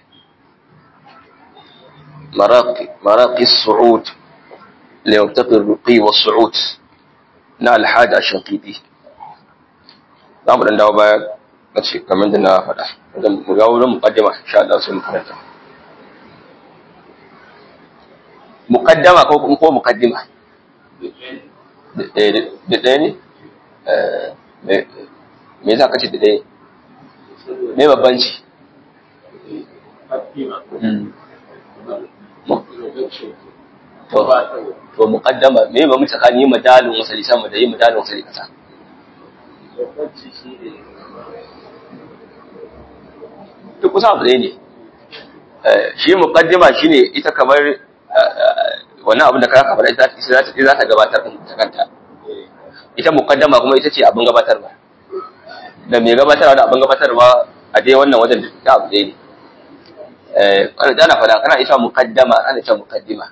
maraƙi su'ud ليرتقي الرقي والصعود na alhaji a shankidi za mu ɗan dawo baya na ce kamar da na faɗa mu ga wurin muƙaddama insha Allah sai mu karanta muƙaddama ko ko muƙaddima da ɗaya ne me za ka ce da ɗaya me babbanci to muqaddama me ba mu tsakani madalin wasali sama da yi madalin wasali kasa duk kusa abu ne shi muqaddima shine ita kamar wannan abin da ka kamar ita za ta gabatar da kanta ita muqaddama kuma ita ce abin gabatarwa da mai gabatarwa da abin gabatarwa a dai wannan wajen da abu ne eh ana fada kana ita muqaddama ana ita muqaddima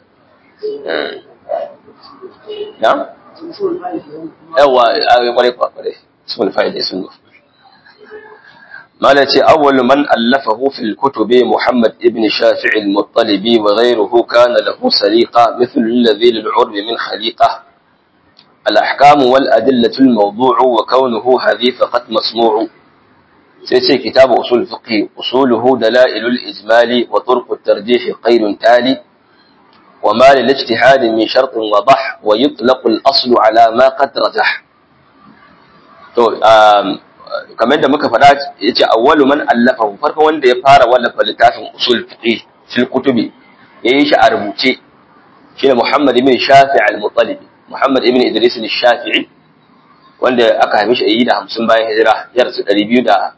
نعم yawa a kwarai kwarai sun fa'ida sun go malaci awwal man allafahu fil kutubi muhammad ibn shafi' al-muttalibi wa ghayruhu kana lahu saliqa mithl alladhi lil-urb min khaliqa al-ahkam wal adillatu al-mawdu' wa kawnuhu hadhi faqat masmu' sai ce kitabu usul fiqh usuluhu dalailul ijmali wa turq at-tarjih qailun tali وما للاجتهاد من شرط وضح ويطلق الأصل على ما قد رجح to kamar da muka faɗa yace awwalu man allafa farko wanda ya fara wallafa littafin usul fiqh fil kutubi yayin shi a rubuce shine Muhammad ibn Shafi' al-Muttalibi Muhammad ibn Idris al-Shafi'i wanda aka haife shi a 50 bayan hijira ya rasu 204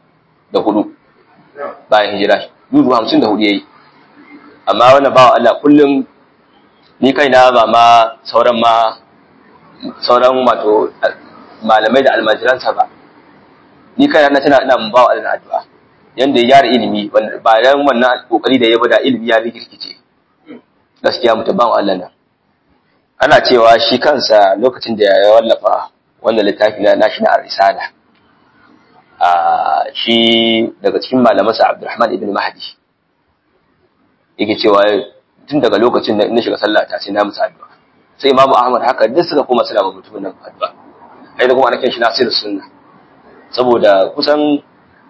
bayan hijira 254 yayi amma wannan bawa Allah kullum ni kaina ba ma sauran ma sauran wato malamai da almajiransa ba ni kaina na tana ina ba wa Allah addu'a yanda ya gyara ilimi ba dan wannan kokari da ya bada ilimi ya rikirkice gaskiya mutum ba wa Allah nan ana cewa shi kansa lokacin da ya wallafa wannan littafi na nashi na risala a shi daga cikin malamansa Abdulrahman ibn Mahdi yake cewa tun daga lokacin da na shiga sallah ta sai na musu addu'a sai imamu ahmad haka duk suka koma suna ba mutumin nan addu'a sai da kuma ana kiran shi nasir sunna saboda kusan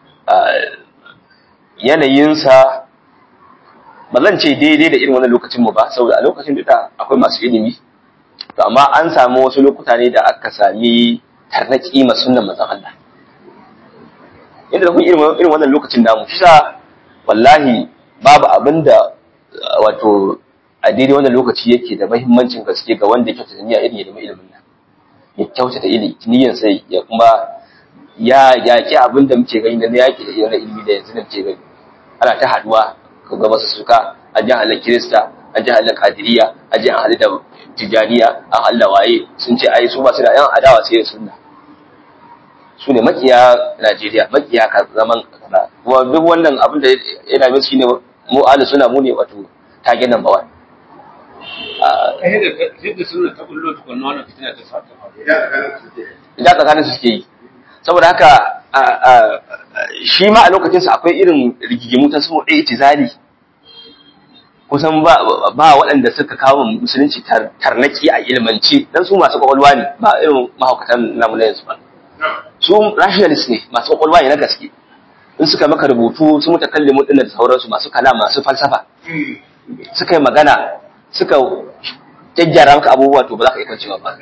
yanayinsa ba zan ce daidai da irin wannan lokacin mu ba saboda a lokacin da akwai masu ilimi to amma an samu wasu lokuta ne da aka sami tarnaki ma sunnan manzon Allah inda da kun irin wannan lokacin namu shi sa wallahi babu abinda wato a daidai wannan lokaci yake da mahimmancin gaske ga wanda ya kyautata niyya irin ya nemi ilimin nan ya kyautata niyyar sai ya kuma ya yaƙi abin da muke gani na yaƙi da irin ilimi da yanzu da muke gani ana ta haduwa ga masu suka an ji halar kirista an ji halar kadiriya an ji halar da tijaniya an halar waye sun ce ai su ba su da yan adawa sai da sunna su ne makiya Najeriya makiya zaman kaza kuma duk wannan abin da yana min shine mu ahli suna mu ne wato tage number 1 yadda suna ta bullo tukunna wannan fitina ta sa ta faru idan tsakanin su suke yi saboda haka shi ma a lokacinsa akwai irin rigigimu ta su ɗaya itizali kusan ba ba waɗanda suka kawo musulunci tarnaki a ilmance dan su masu kwakwalwa ne ba irin mahaukatan namu na yanzu ba su rationalist ne masu kwakwalwa ne na gaske in suka maka rubutu su mutakallimu ɗin da sauransu masu kala masu falsafa suka yi magana suka gyaggyara maka abubuwa to ba za ka iya kwancewa ba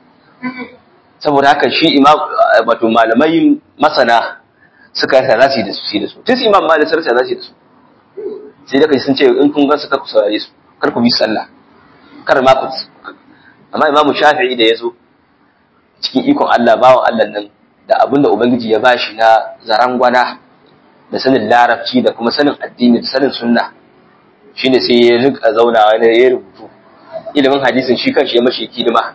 saboda haka shi imam wato malamai masana suka yasa za su yi da su da su tun su imam malik sarsa za su yi da su sai da kai sun ce in kun ga su ku saurare su kar ku bi sallah kar ma ku amma imamu shafi'i da ya zo cikin ikon Allah bawan Allah nan da abin da ubangiji ya bashi na zarangwana da sanin larabci da kuma sanin addini da sanin sunna shine sai ya rika zaunawa ne ya rubutu ilimin hadisin shi kanshi ya mashi hidima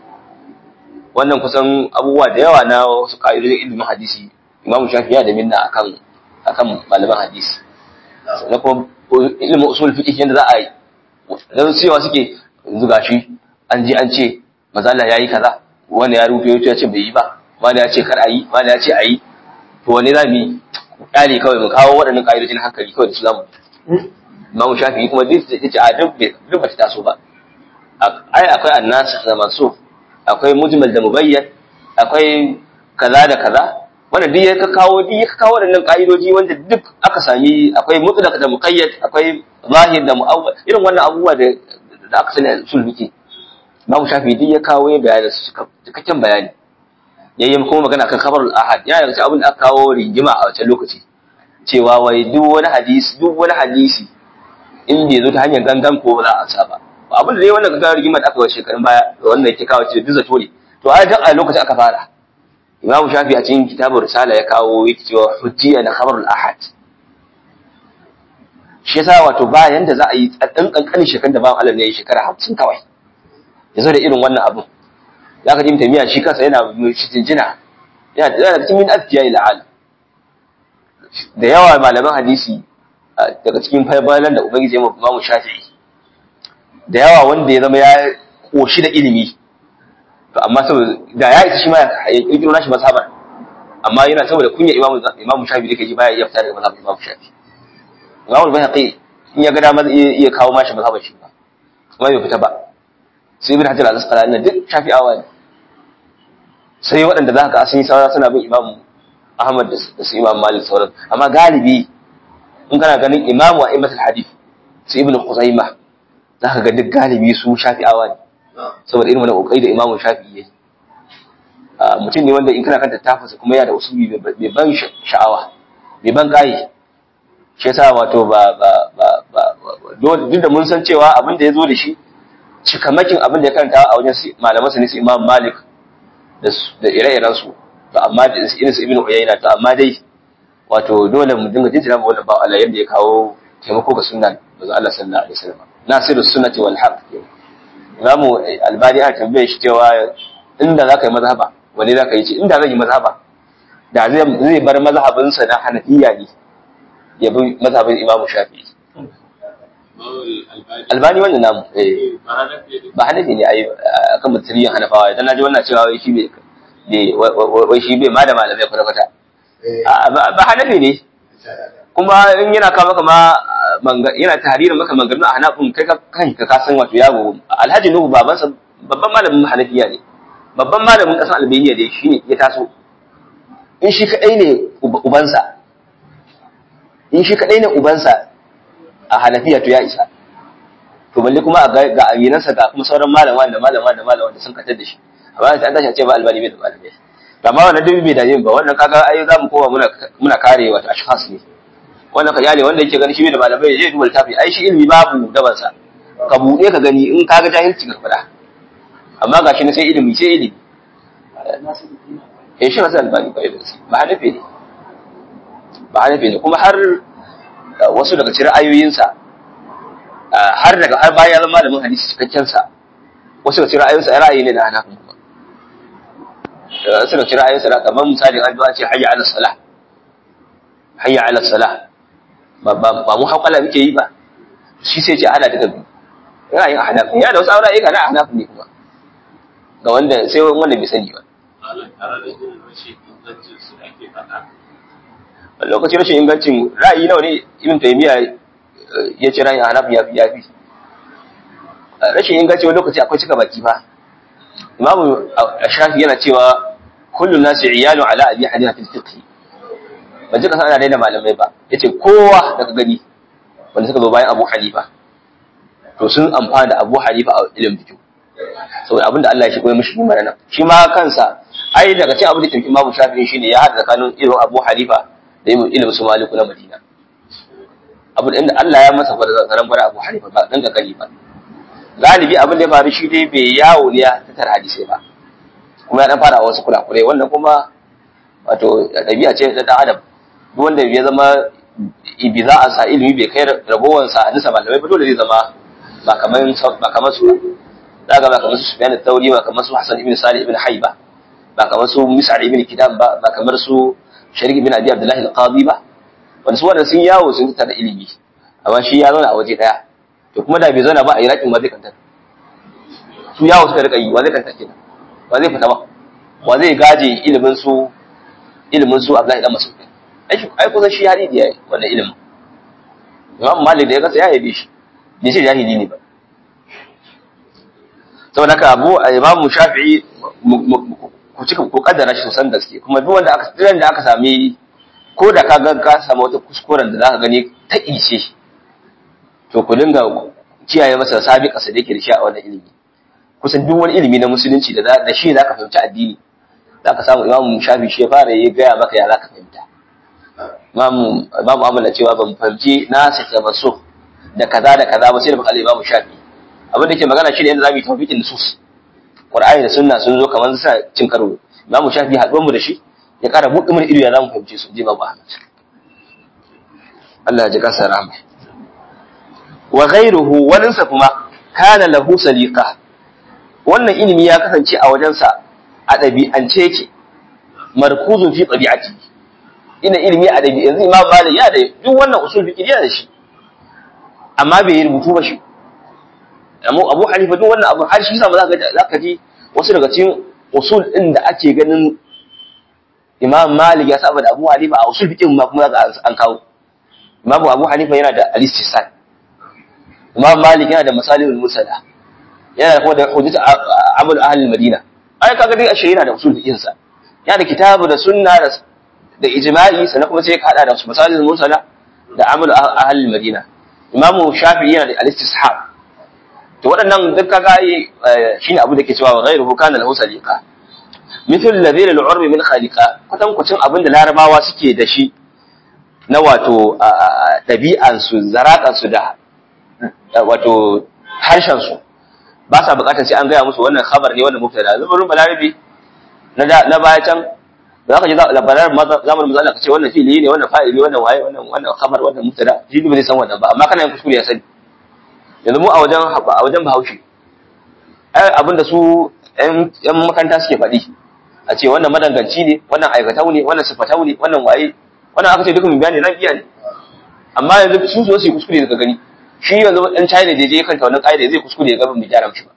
wannan kusan abubuwa da yawa na wasu ƙa'idodin ilimin hadisi imamu shafi ya da minna akan akan malaman hadisi na kuma ilimin usul fiqh yanda za a yi dan cewa suke yanzu gashi an ji an ce mazalla yayi kaza wani ya rufe ya ce bai yi ba wani ya ce kar a yi wani ya ce a yi to wani za mu yi kyale kawai mu kawo waɗannan ƙa'idodin hankali kawai da su zamu imamu shafi kuma duk da ce a duk ba ta taso ba ai akwai annas da mansuf akwai mujmal da mubayyan akwai kaza da kaza wanda duk ya kawo duk ya kawo wadannan ka'idoji wanda duk aka sami akwai mutlaq da muqayyad akwai zahir da mu'awwal irin wannan abubuwa da da aka sani a usul fiqi Imam Shafi'i duk ya kawo ya bayani su cikakken bayani yayi kuma magana kan khabarul ahad yana daga cikin abin da aka kawo rigima a wancan lokaci cewa wai duk wani hadisi duk wani hadisi in bai zo ta hanyar gangan ko ba za a saba abin da dai wannan gaggawa rigimar da aka wace shekarun baya da wannan yake kawo ce duk zato ne to a dan a lokacin aka fara imamu shafi a cikin kitabun risala ya kawo yake cewa hujjiya na khabarul ahad shi yasa wato bayan da za a yi dan kankanin shekarun da bawan Allah ne ya yi shekara 50 kawai ya zo da irin wannan abin ya ka ji miya shi kansa yana shi jinjina yana da cikin min azkiya ila al da yawa malaman hadisi daga cikin faibalan da ubangiji ya mamu shafi'i da yawa wanda ya zama ya koshi da ilimi to amma saboda da ya isa shi ma ya kirkiro nashi mazhaban amma yana saboda kunya imamu imamu shafi da kaji baya iya fita daga mazhabin imamu shafi imamu bayhaqi in ya ga dama zai iya kawo mashi mazhaban shi ba kuma bai fita ba sai ibn hajar al-asqalani duk shafi'awa ne sai waɗanda za ka sun yi saura suna bin imamu ahmad da su imam malik sauran amma galibi in kana ganin imamu a imatul hadith su ibn khuzaimah za ka ga duk galibi su shafi'awa ne saboda irin wani kokari da imamu shafi'i yayi mutum ne wanda in kana kanta tafasa kuma yana da usuli mai ban sha'awa mai ban gayi shi yasa wato ba ba ba ba duk da mun san cewa abin da ya zo da shi cikamakin abin da ya karanta a wajen malaman sa ne su imam malik da ire-iren su to amma da irin su ibnu uyayna to amma dai wato dole mu dinga jinjina ma wannan ba Allah yanda ya kawo taimako ga sunna manzo Allah sallallahu alaihi wasallam nasiru sunnati wal haqq imamu albani a tambaye shi cewa inda zaka yi mazhaba wani zaka yi ce inda zan yi mazhaba da zai zai bar mazhabin sa na hanafiya ne ya bi mazhabin imamu shafi'i albani wannan namu eh ba hanafi ne ai akan mutiriyan hanafawa idan naji wannan cewa wai shi bai wai shi bai ma da malamai kwata kwata ba hanafi ne kuma in yana kawo maka ma yana tahririn maka mangarin a hanafin kai ka kanka ka san wato yago alhaji nuhu babansa babban malamin hanafiya ne babban malamin kasan albaniya ne shi ya taso in shi kadai ne ubansa in shi kadai ne ubansa a hanafiya to ya isa to balle kuma ga aminansa ga kuma sauran malama da malama da malama da sun katar da shi amma sai an tashi a ce ba albani bai da malamai amma wannan dubi bai dame ba wannan kaga ai za mu koma muna muna kare wato ashkhas ne wannan ka yale wanda yake gani shi bai da malamai zai duba littafi ai shi ilimi babu daban sa ka bude ka gani in kaga jahilci ka fada amma gashi ne sai ilimi sai ilimi eh shi wasu albani ba ba hanafi ne ba hanafi ne kuma har wasu daga cikin ra'ayoyinsa har daga har bayan zama malamin hadisi cikakken sa wasu daga cikin ra'ayoyinsa ra'ayi ne na hanafi kuma wasu daga cikin ra'ayoyinsa da kamar misali an zo an ce hayya ala salah hayya ala salah ba ba mu haƙala muke yi ba shi sai ce ana duka biyu ra'ayin hanafi ya da wasu ra'ayi kana hanafi ne kuma ga wanda sai wanda bai sani ba lokacin rashin ingancin ra'ayi nawa ne ibn taymiya ya ce ra'ayin hanafi ya fi ya fi rashin inganci wani lokaci akwai cika baki ba imamu shafi yana cewa kullu nasi iyalu ala abi hanifa fil fiqh ban ji kasan ana daina malamai ba yace kowa daga gani wanda suka zo bayan abu hanifa to sun amfana da abu hanifa a ilimin fiqh saboda abinda Allah ya shigo ya mishi mana nan shi ma kansa ai daga cikin abin da tafi imamu shafi shine ya hada tsakanin irin abu hanifa da ilimin su maliku na madina abin inda Allah ya masa fara zaran fara abu hanifa ba dan gani ba galibi abin da ya faru shi dai bai yawo ne ya tattara hadisai ba kuma ya dan fara wasu kurakurai wannan kuma wato ɗabi'a ce ta dan adam duk wanda ya zama bi za a sa ilimi bai kai ragowar sa nisa malamai ba dole zai zama ba kamar ba kamar su za ga ba kamar su Sufyan al-Thawri ba kamar su Hassan ibn Salih ibn Hayba ba kamar su Mis'ar ibn Kidam ba ba kamar su Sharik ibn Abi Abdullah al-Qadi ba wanda su wannan sun yawo sun tattara ilimi amma shi ya zauna a waje daya to kuma da bai zauna ba a Iraqin ma zai kanta su yawo suka rika yi wa zai kanta kenan wa zai fita ba wa zai gaje ilimin su ilimin su Abdullahi dan Mas'ud ai ai kusan shi hadisi yayi wannan ilimin Imam Malik da ya kasa ya yabe shi bai ce jahili ne ba saboda haka Abu Imam Shafi'i ku cika ku kaddara shi sosan gaske kuma duk wanda aka tsiran da aka sami ko da ka ga ka samu wata kuskuren da zaka gani ta ice to ku dinga kiyaye masa sabi kasa da yake da shi a wannan ilimi kusan duk wani ilimi na musulunci da da shi zaka fahimci addini zaka samu Imam Shafi shi ya fara yi gaya maka ya zaka fahimta Imam Imam Ahmad na cewa ban fahimci na sake maso da kaza da kaza ba sai da baka Imam Shafi abin da ke magana shi ne yadda zamu yi tawfiqin nusus Qur'ani da sunna sun zo kamar sa cin karo Imam Shafi haɗuwar mu da shi ya ƙara buɗe mana ido ya zamu fahimce su ji babu Ahmad Allah ya ji kansa rahama wa ghayruhu walinsa kuma kana lahu saliqa wannan ilimi ya kasance a wajensa a ɗabi'ance yake markuzun fi ɗabi'ati ina ilimi a ɗabi'a yanzu Imam Malik ya da duk wannan usul fiqh yana da shi amma bai yi rubutu ba shi amma Abu Hanifa duk wannan abu har shi yasa za ka za ka ji wasu daga cikin usul din da ake ganin Imam Malik ya saba da Abu Hanifa a usul fiqh ma kuma za an kawo Imam Abu Hanifa yana da al-istisal Imam Malik yana da masalihul musala yana da kuma da hujjat amal ahli Madina ai kaga dai ashe yana da usul fiqh sa yana da kitabu da sunna da da ijma'i sannan kuma sai ka hada da masalihul musala da amal ahli Madina Imam Shafi'i yana da al-istishab to waɗannan duk kaga shine abu da ke cewa wa ghayruhu kana lahu saliqa mithl ladhil al-urbi min khaliqa kwatan kwacin abin da larabawa suke da shi na wato ɗabi'an su zaraƙan su da wato harshen su ba sa buƙatar sai an gaya musu wannan khabar ne wannan mubtada zubarin balarabi na na baya can za ka ji labarar zamanin mazala ka ce wannan fili ne wannan fa'ili wannan waye wannan wannan khabar wannan mubtada shi ba zai san wannan ba amma kana yin kuskure ya sani yanzu mu a wajen a wajen bahaushe ai abinda su yan makaranta suke faɗi a ce wannan madanganci ne wannan aikatau ne wannan sifatau ne wannan waye wannan aka ce duka mu bayani nan iya ne amma yanzu su so su yi kuskure daga gani shi yanzu dan China da je kanta wannan ƙa'ida zai kuskure ga mu gyara mishi ba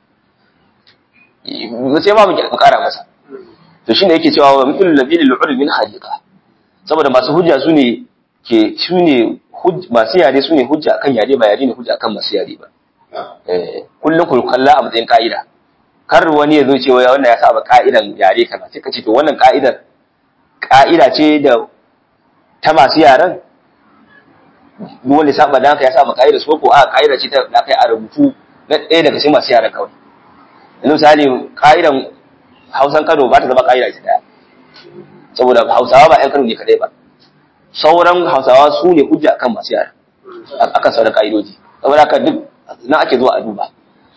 mu sai ma mu ƙara masa to shine yake cewa wa mithlu labil al min haliqa saboda masu hujja su ne ke su ne masu yare su ne hujja akan yare ba yare ne hujja akan masu yare ba kullum ku kalla a matsayin ka'ida kar wani ya zo cewa wannan ya saba ka'idan yare kaza sai ka ce to wannan ka'idar ka'ida ce da ta masu yaren duk wanda ya saba dan ya saba ka'idar su ko a ka'ida ce ta da kai a rubutu na ɗaya daga cikin masu yaren kawai yanzu misali ka'idan Hausan Kano ba ta zama ka'ida ce daya saboda Hausawa ba 'yan Kano ne kadai ba sauran Hausawa su ne hujja akan masu yaren akan sauran ka'idoji saboda haka duk na ake zuwa a duba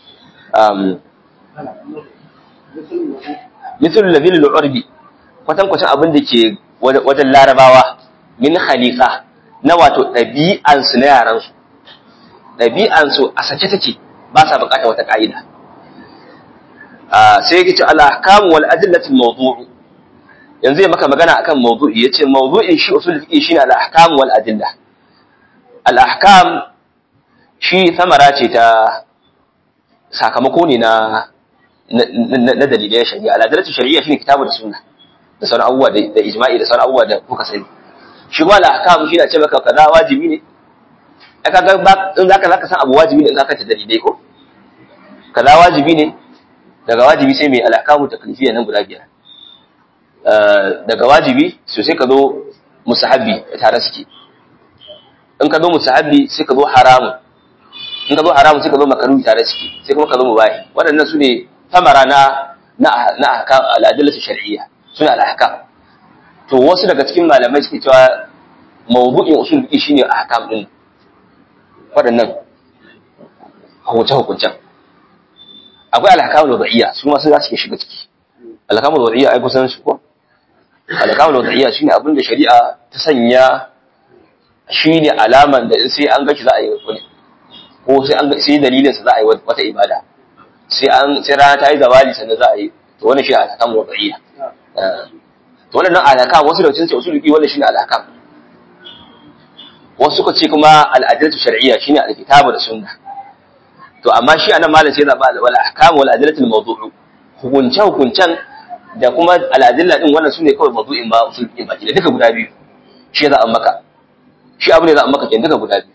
misal labil al-urbi kwatan kwatan abin da ke wajen larabawa min khaliqa na wato ɗabi'ansu na yaransu ɗabi'ansu a sake take ba sa buƙatar wata ƙa'ida sai yake ce al-ahkam wal adillatul mawdu'u yanzu ya maka magana akan mawdu'i yace mawdu'in shi usul fiqh shine al-ahkam wal adilla al-ahkam shi samara ce ta sakamako ne na na dalilai shari'a al-adillatu shari'a shine kitabu da sunna da sauran abubuwa da ijma'i da sauran abubuwa da kuka sani shi ma al-ahkam shi ne ce maka kaza wajibi ne aka ga in zaka zaka san abu wajibi ne in ka ta dalilai ko kaza wajibi ne daga wajibi sai mai alakamu taklifiyya nan guda biyar daga wajibi so sai ka zo musahabi tare suke in ka zo musahabi sai ka zo haramun in ka zo haramun sai ka zo makaruhi tare suke sai kuma ka zo mubahi waɗannan su ne tamara na na na ahkam al-adillatu shar'iyya suna al-ahkam to wasu daga cikin malamai suke cewa mawdu'in usul fiqh shine ahkam din waɗannan hukunce-hukuncen akwai alhakamul wada'iyya su ma sun za su shiga ciki alhakamul wada'iyya ai kusan su ko alhakamul wada'iyya shine abin da shari'a ta sanya shine alaman da sai an gashi za a yi wani ko sai an sai dalilin sa za a yi wata ibada sai an sai rana ta yi zawali sannan za a yi to wannan shi alhakamul wada'iyya to wannan alhakam wasu da cikin usulubi wannan shine alhakam wasu suka ce kuma al'adilatu shar'iyya shine alkitabu da sunna to amma shi anan malam sai zaba wal ahkam wal adillatul mawdu'u hukunce hukuncen da kuma al adilla din wannan sune kawai mawdu'in ba usul din baki da duka guda biyu shi za a maka shi abu ne za a maka kenan duka guda biyu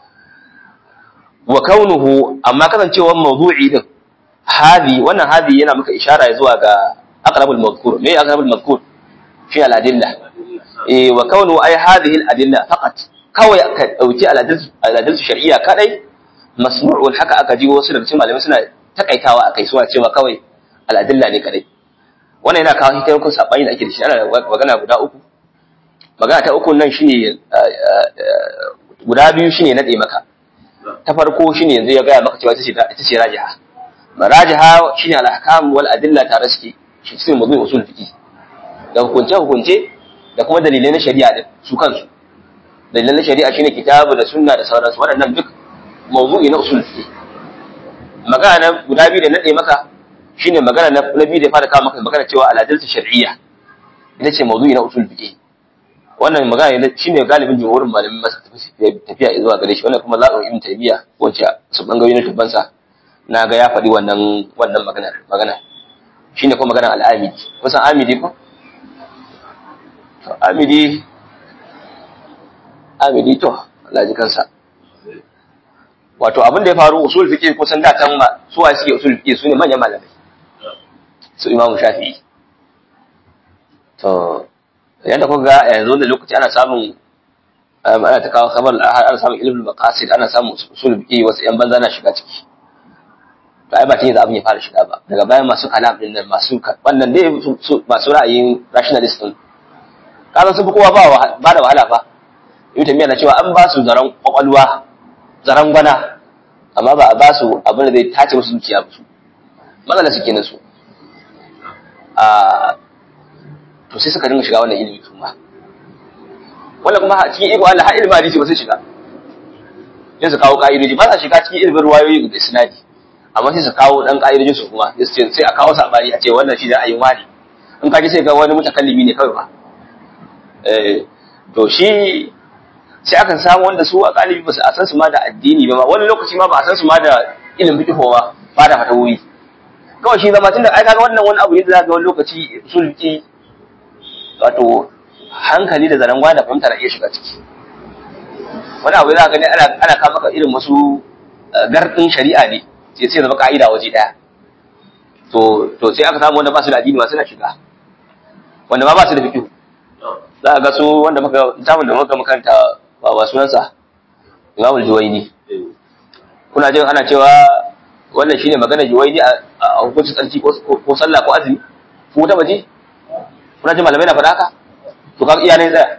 wa kaunuhu amma kasancewar mawdu'i din hadi wannan hadi yana maka ishara zuwa ga aqrabul madhkur me aqrabul madhkur shi al adilla eh wa kaunuhu ay hadhihi al adilla faqat kawai ka dauki al adillatu shar'iyya kadai masmu'ul haka aka ji wasu daga cikin malamai suna takaitawa akai suwa cewa kawai al'adilla ne kadai wannan yana kawo hikayar kun sabani da ake da shi ana magana guda uku magana ta uku nan shine guda biyu shine nade maka ta farko shine yanzu ya gaya maka cewa ita ce rajiha rajiha shine al-ahkam wal adilla tare suke shi cikin mazuin usul fiqi da hukunce hukunce da kuma dalilai na shari'a din su kansu dalilan na shari'a shine kitabu da sunna da sauransu waɗannan duk mawdu'i na usul fiqh magana guda biyu da nade maka shine magana na biyu da fara kawo maka magana cewa al-adalatu shar'iyya ita ce mawdu'i na usul fiqh wannan magana ne shine galibin jumhurin malamin masa tafiya zuwa gare shi wannan kuma zaɓin ibn taymiya wacce su bangayoyi na tubansa na ga ya faɗi wannan wannan magana magana shine kuma magana al-amidi kusan amidi ko to amidi amidi to Allah ji kansa wato abin da ya faru usul fiqh kusan da tan ma su wa suke usul fiqh su ne manyan malamai su Imam Shafi'i to yanda kuka ga yanzu da lokaci ana samun ana ta kawo khabar al ana samun ilmul maqasid ana samun usul fiqh wasu yan banza na shiga ciki to ai ba ta yi da abin ya fara shiga ba daga bayan masu kalam din nan masu wannan dai masu ra'ayin rationalist din kaza sun fi kowa ba ba da wahala fa ibn tamiya na cewa an ba su zaran kwakwalwa zaran gwana amma ba a ba su abin da zai tace musu zuciya su matsala su kenan su a to sai suka dinga shiga wannan ilimi su ma wannan kuma cikin iko Allah har ilimin hadisi ba sai shiga sai su kawo ka'idoji ba sa shiga cikin ilimin ruwayoyi da sinadi amma sai su kawo dan ka'idojin su kuma sai a kawo sabani a ce wannan shi da ayin wani in ka ji sai ga wani mutakallimi ne kawai ba eh to shi sai akan samu wanda su a galibi ba su a san su ma da addini ba wani lokaci ma ba a san su ma da ilimin fiqh ba ba da fatawoyi kawai shi zama tunda ai kaga wannan wani abu ne da zaka ga wani lokaci sulki wato hankali da zanen gwada fahimta na iya shiga ciki wani abu za ka gani ana ana kama maka irin wasu gardin shari'a ne sai sai zama ka'ida waje daya to to sai aka samu wanda ba su da addini ma suna shiga wanda ma ba su da fiqh za a ga su wanda muka littafin da muka makanta ba ba sunansa Imam Juwaini kuna jin ana cewa wannan shine magana Juwaini a hukuncin tsarki ko sallah ko azumi ku ta baje kuna jin malamai na faɗa haka to kaga iya ne tsaya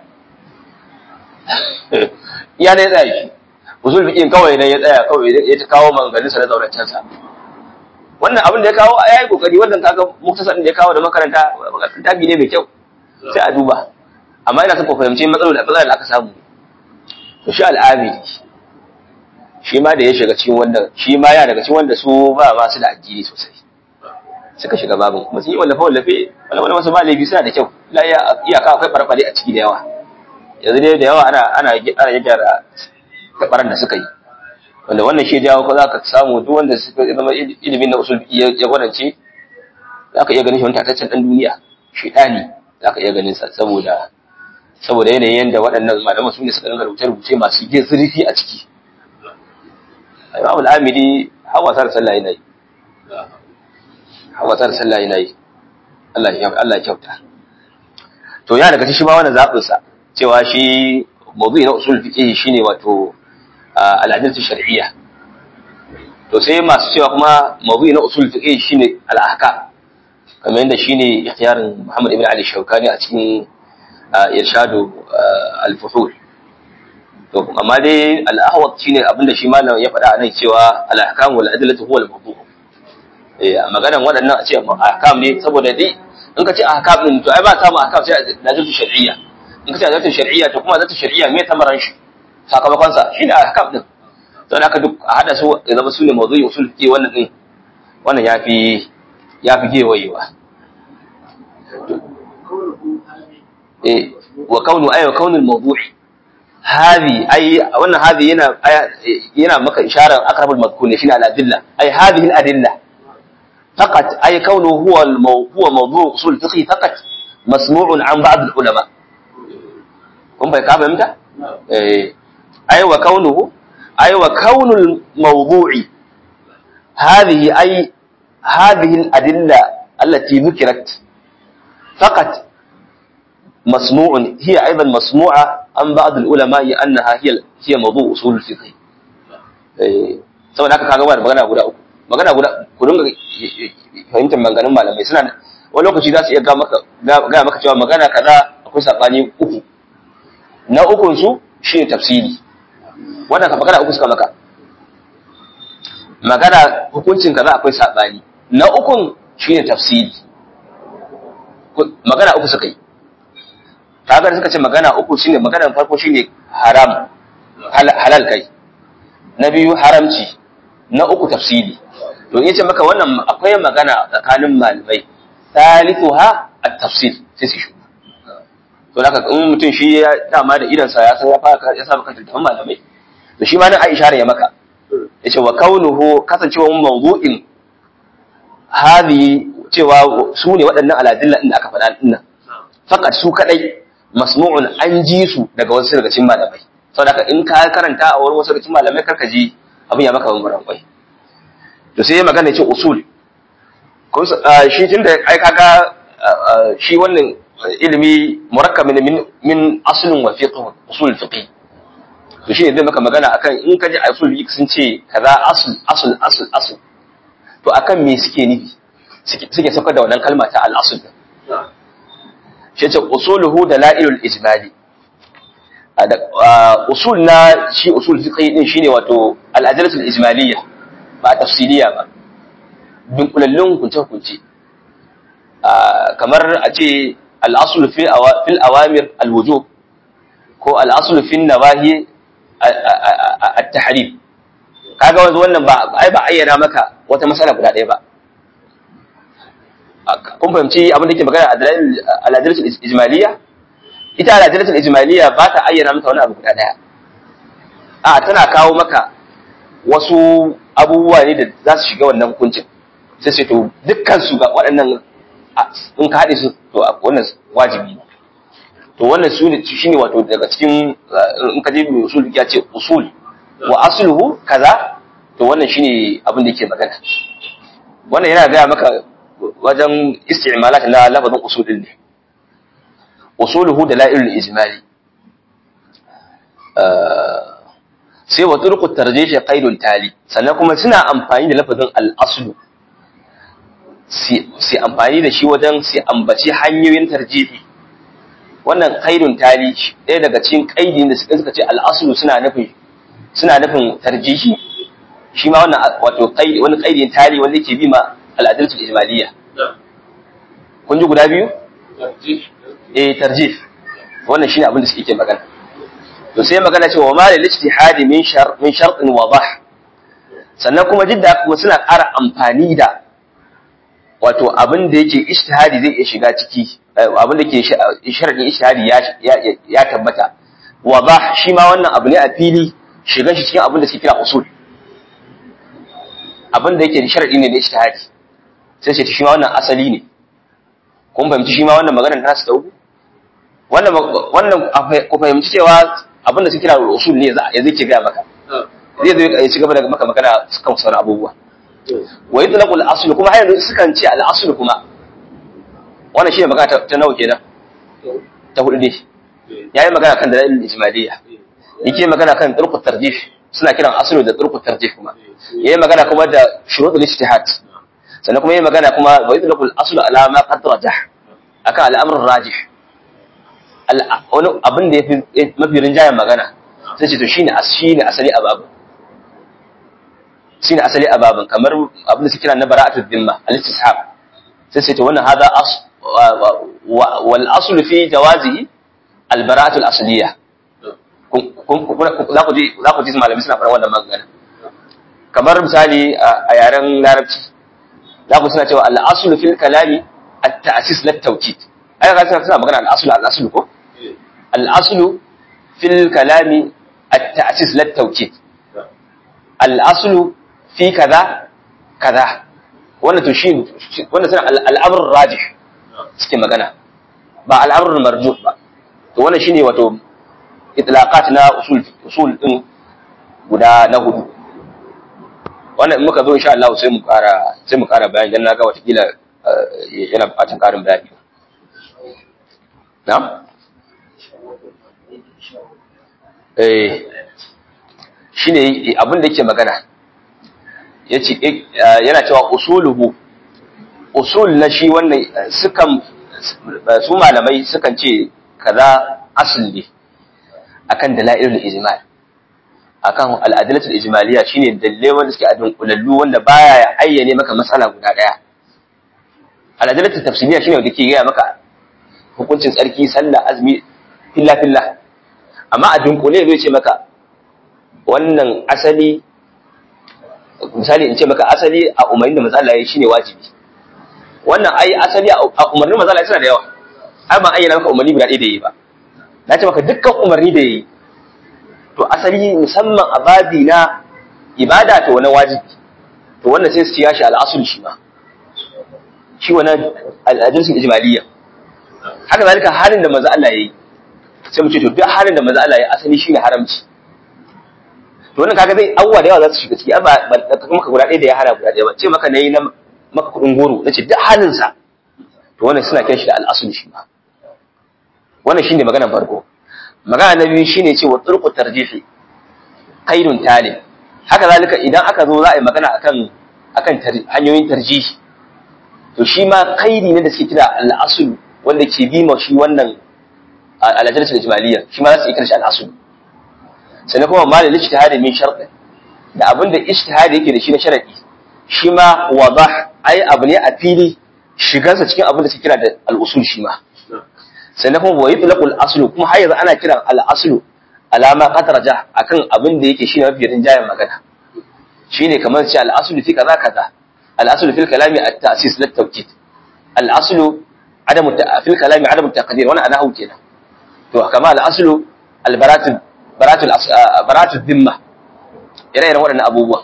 iya ne tsaya shi usul fiqin kawai ne ya tsaya kawai ya ta kawo maganganun sa na zaurancen sa wannan abin da ya kawo yayi kokari wannan kaga muktasarin da ya kawo da makaranta tabi ne mai kyau sai a duba amma ina son ku fahimci matsalolin da matsalar da aka samu to shi al'amiri shi ma da ya shiga cikin wanda shi ma ya daga cikin wanda su ba ma su da addini sosai suka shiga babin kuma sun yi wallafe wallafe wani wasu ma laifi suna da kyau la iyaka akwai barbare a ciki da yawa yanzu dai da yawa ana ana ana gyara kabaran da suka yi wanda wannan shi jawo ko zaka samu duk wanda suka zama ilimin na usul ya gwadance zaka iya ganin shi wani tataccen dan duniya shedani zaka iya ganin sa saboda saboda yanayin yanda waɗannan malaman su ne suka dinga rubuce-rubuce masu zurfi a ciki Imam al-Amidi hawa sar sallah yana yi hawa sar sallah yana yi Allah ya Allah ya kyauta to ya daga shi ma wannan zabin sa cewa shi mawdu'i na usul fiqh shine wato al-adillatu shar'iyya to sai masu cewa kuma mawdu'i na usul fiqh shine al-ahkam kamar yadda shine ikhtiyarin Muhammad ibn Ali Shawkani a cikin irshadu al-fuhul to amma dai al-ahwat shine abinda shi malam ya faɗa nan cewa al-ahkam wal adillatu huwa al-mawdu' eh maganan waɗannan a ce ahkam ne saboda dai in ka ce ahkam din to ai ba samu ahkam sai adillatu shar'iyya in ka ce adillatu shar'iyya to kuma adillatu shar'iyya me tamaran shi sakamakon sa shine ahkam din to haka duk a hada su ya zama su ne mawdu'i usul fiqh wannan din wannan yafi yafi gewayewa eh wa kaunu ay wa kaunu al-mawdu' هذه أي وأن هذه هنا هنا مك إشارة أقرب المذكور شنو الأدلة أي هذه الأدلة فقط أي كونه هو المو هو موضوع أصول الفقه فقط مسموع عن بعض العلماء هم بيكاب إمتى؟ أي وكونه أي وكون الموضوع هذه أي هذه الأدلة التي ذكرت فقط مسموع هي أيضا مسموعة عن بعض العلماء أنها هي هي موضوع أصول الفقه saboda haka kaga wani magana guda uku magana guda ku dinga fahimtar maganganun malamai suna wani lokaci za su iya ga maka ga maka cewa magana kaza akwai sabani uku na ukun su shine tafsiri wannan ka magana uku suka maka magana hukuncin kaza akwai sabani na ukun shine tafsiri magana uku suka yi kaga suka ce magana uku shine maganar farko shine haram halal kai na biyu haramci na uku tafsiri to yace maka wannan akwai magana tsakanin malamai thalithuha at-tafsir sai su shuka to haka in mutum shi ya dama da idan sa ya san ya fara ya saba kanta da malamai to shi ma nan Aisha ya maka yace wa kaunuhu kasancewa mawdu'in hadi cewa su ne waɗannan aladilla da aka faɗa dinnan fakat su kadai masmu'un an ji su daga wasu daga cikin malamai saboda in ka karanta a wurin wasu daga cikin malamai karka ji abin ya maka bambaran kwai to sai magana ce usul shi tunda ai kaga shi wannan ilimi murakkab min min aslin wa fiqh usul fiqh to shi ne zai maka magana akan in ka ji usul fiqh sun ce kaza asl asl asl asl to akan me suke nufi suke saukar da wannan kalma ta al-asl shi ce usuluhu da la'ilul ijmali usul na shi usul fiqhi din shine wato al-adlatul ijmaliyya ba tafsiliya ba dunkulallun kunce kunce kamar a ce al-asl fi fil awamir al-wujub ko al-asl fi nawahi at-tahrim kaga wanzu wannan ba ai ba ayyana maka wata masala guda ɗaya ba kun fahimci abin da ke magana al'adalatul ijmaliya ita al'adalatul ijmaliya ba ta ayyana maka wani abu guda daya a tana kawo maka wasu abubuwa ne da za su shiga wannan hukuncin sai sai to dukkan su ga waɗannan in ka haɗe su to wannan wajibi to wannan su ne shine wato daga cikin in ka je mai usul ya ce usul wa asluhu kaza to wannan shine abin da yake magana wannan yana gaya maka wajen isti'malat na lafazin usulin ne usuluhu da la'ilul ijmali sai wa turqut tarjih qaidul tali sannan kuma suna amfani da lafazin al-aslu sai amfani da shi wajen sai ambaci hanyoyin tarjihi wannan qaidun tali ɗaya daga cikin qaidin da suka ce al-aslu suna nufin suna nufin tarjihi shi ma wannan wato qaidi wani qaidin tali wanda yake bi ma al'adalcin ijmaliyya kun ji guda biyu? eh tarjif wannan shine abin da suke magana to sai magana cewa ma lil ijtihadi min shar min shartin wadah sannan kuma jidda kuma suna ƙara amfani da wato abin da yake ijtihadi zai iya shiga ciki abin da ke sharadin ijtihadi ya ya tabbata wadah shi ma wannan abu ne a fili shigan shi cikin abin da suke kira usul abin da yake sharadi ne da ijtihadi sai ce shi ma wannan asali ne kun fahimci shi ma wannan maganar ta su dauku wannan wannan ku fahimci cewa abin da suke kira usul ne ya zai ke ga maka zai zo ya ci gaba da maka magana kan sauran abubuwa wa yutlaqu al-asl kuma har yanzu sukan ce al-asl kuma wannan shine magana ta nawa kenan ta hudu ne yayi magana kan dalilin ijmaliyya yake magana kan turqut tarjih suna kiran aslu da turqut tarjih kuma yayi magana kuma da shurutul ijtihad sannan kuma yayi magana kuma wa yutlaqu al-asl ala ma qad rajah akan al-amr rajih wani abin da yafi mafi rinjayen magana sai ce to shine shine asali a babu shine asali a babin kamar abin da suke kira na bara'atul dhimma al-istishab sai sai to wannan hada as wal aslu fi jawazihi al-bara'atul asliyah za ku ji za ku ji malami suna fara wannan magana kamar misali a yaren larabci za ku suna cewa al-aslu fil kalami at-ta'sis lit tawkid ai ga suna suna magana al-aslu al-aslu ko al-aslu fil kalami at-ta'sis lit tawkid al-aslu fi kaza kaza wannan to shi wannan suna al'amr rajih suke magana ba al'amr marjuh ba to wannan shine wato itlaqat na usul usul din guda na hudu wannan in muka zo insha Allah sai mu ƙara sai mu ƙara bayani dan naga wata kila yana buƙatar ƙarin bayani na'am eh shine abin da yake magana yace yana cewa usuluhu usul na shi wannan sukan su malamai sukan ce kaza asli akan dalailul ijmal akan al'adilatul ijmaliya shine dalle wanda suke adun kulallu wanda baya ya ayyane maka matsala guda daya al'adilatul tafsiliya shine wanda ke gaya maka hukuncin tsarki sallah azmi filla filla amma a dunkule zai ce maka wannan asali misali in ce maka asali a umarnin da matsala yayi shine wajibi wannan ai asali a umarnin matsala suna da yawa ai ban ayyana maka umarni guda ɗaya da yi ba na ce maka dukkan umarni da yi to asali musamman a babi na ibada to wani wajibi to wannan sai su ci yashi al'asul shi ma shi wani al'adunsun ijmaliyya haka zalika halin da maza Allah yayi sai mu ce to duk halin da maza Allah yayi asali shine haramci to wannan kaga zai awwa da yawa za su shiga ciki ba maka guda ɗaya da ya hana guda ɗaya ba ce maka nayi na maka kuɗin goro nace duk halin sa to wannan suna kiran shi da al'asul shi ma wannan shine maganar farko magana na biyu shine cewa turqu tarjihi qaidun tali haka zalika idan aka zo za a yi magana akan akan hanyoyin tarjihi to shi ma qaidi ne da suke kira al-asl wanda ke bi ma shi wannan al-ajalatu ijmaliyya shi ma za su kira shi al-asl sannan kuma malil ijtihadi min shart da abin da ijtihadi yake da shi na sharadi shi ma wadah ai abu ne a fili shigansa cikin abin da suke kira da al-usul shi ma sannan kuma wa yutlaqul aslu kuma har yanzu ana kiran al aslu alama qatraja akan abin da yake shine mafi rinjayen magana shine kamar ce al aslu fi kaza kaza al aslu fil kalami at ta'sis lit tawkid al aslu adamu fil kalami adamu taqdir wannan anahu kenan to kama al aslu al baratu baratu baratu dhimma ire iren waɗannan abubuwa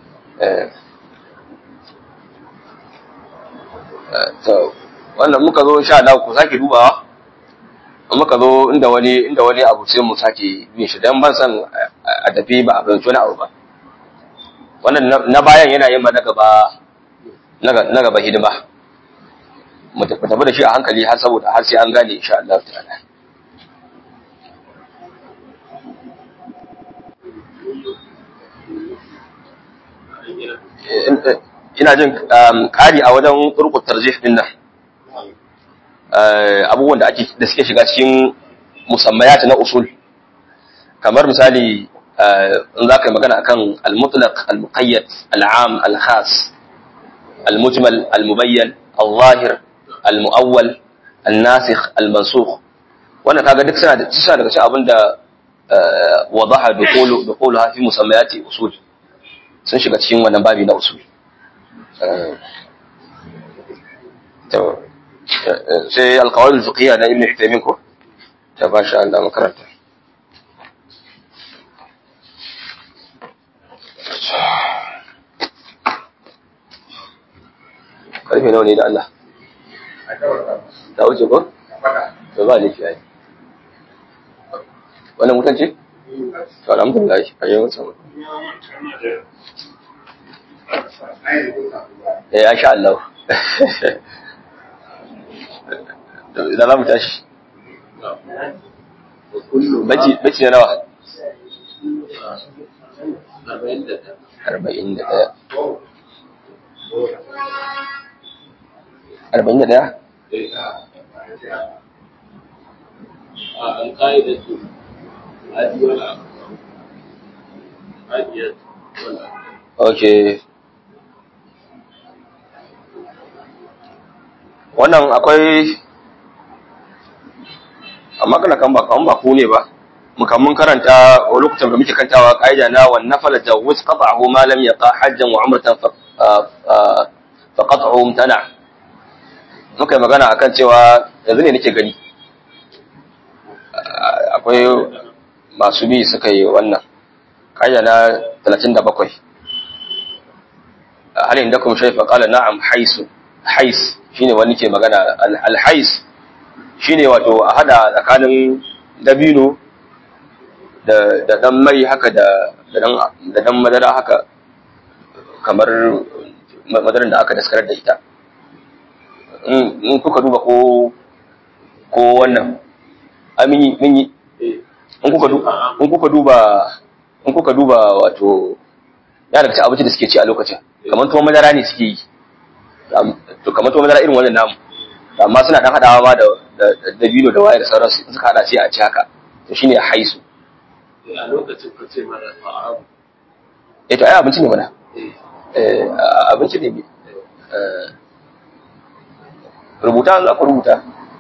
to wannan muka zo insha Allah ku sake dubawa muka zo inda wani inda wani abu sai mu sake bin shi dan ban san a tafi ba a fahimci wani abu ba wannan na bayan yana yin na gaba na gaba hidima mu tafi da shi a hankali har saboda har sai an gane insha Allah ta'ala ina jin kari a wajen turkut tarjih din nan abubuwan da ake da suke shiga cikin musammayat na usul kamar misali in za ka yi magana akan al-mutlaq al-muqayyad al-am al-khas al-mujmal al-mubayyan al-zahir al-mu'awwal al-nasikh al-mansukh wannan kaga duk suna da suna daga cikin abin da wadaha dukhulu dukhuluha fi musammayati usul sun shiga cikin wannan babi na usul to sai alqawaid alfiqhiyya na ibn Uthaymeen ko ta basha Allah makaranta karfe nawa ne da Allah ta wuce ko to ba laifi ai wannan mutan ce to alhamdulillah a yi mutan eh insha Allah idan za mu tashi baci baci na nawa arba'in da ɗaya arba'in da ɗaya القاعدة هذه ولا هذه ولا ok wannan akwai amma kana kan ba kan ba ku ne ba mukan mun karanta a lokacin da muke kantawa kaida na wan nafala jawuz qat'ahu ma lam yaqa hajjan wa umratan fa fa qat'u mumtana muka yi magana akan cewa yanzu ne nake gani akwai masu bi suka yi wannan kaida na 37 hal indakum shay fa qala na'am haisu hais shine wani ke magana al hais shine wato a hada tsakanin dabino da da dan mai haka da da dan da dan madara haka kamar madaran da aka daskarar da ita in kuka duba ko ko wannan amini mun yi in kuka duba in kuka duba in kuka duba wato ya daga abinci da suke ci a lokacin kamar tuwon madara ne suke yi to kamar tuwon madara irin wannan namu amma suna dan hadawa ma da dabino da waye da sauransu in suka hada sai a ci haka to shine haisu a lokacin ka ce mana fa'abu eh to ai abinci ne mana eh abinci ne eh rubuta za ku rubuta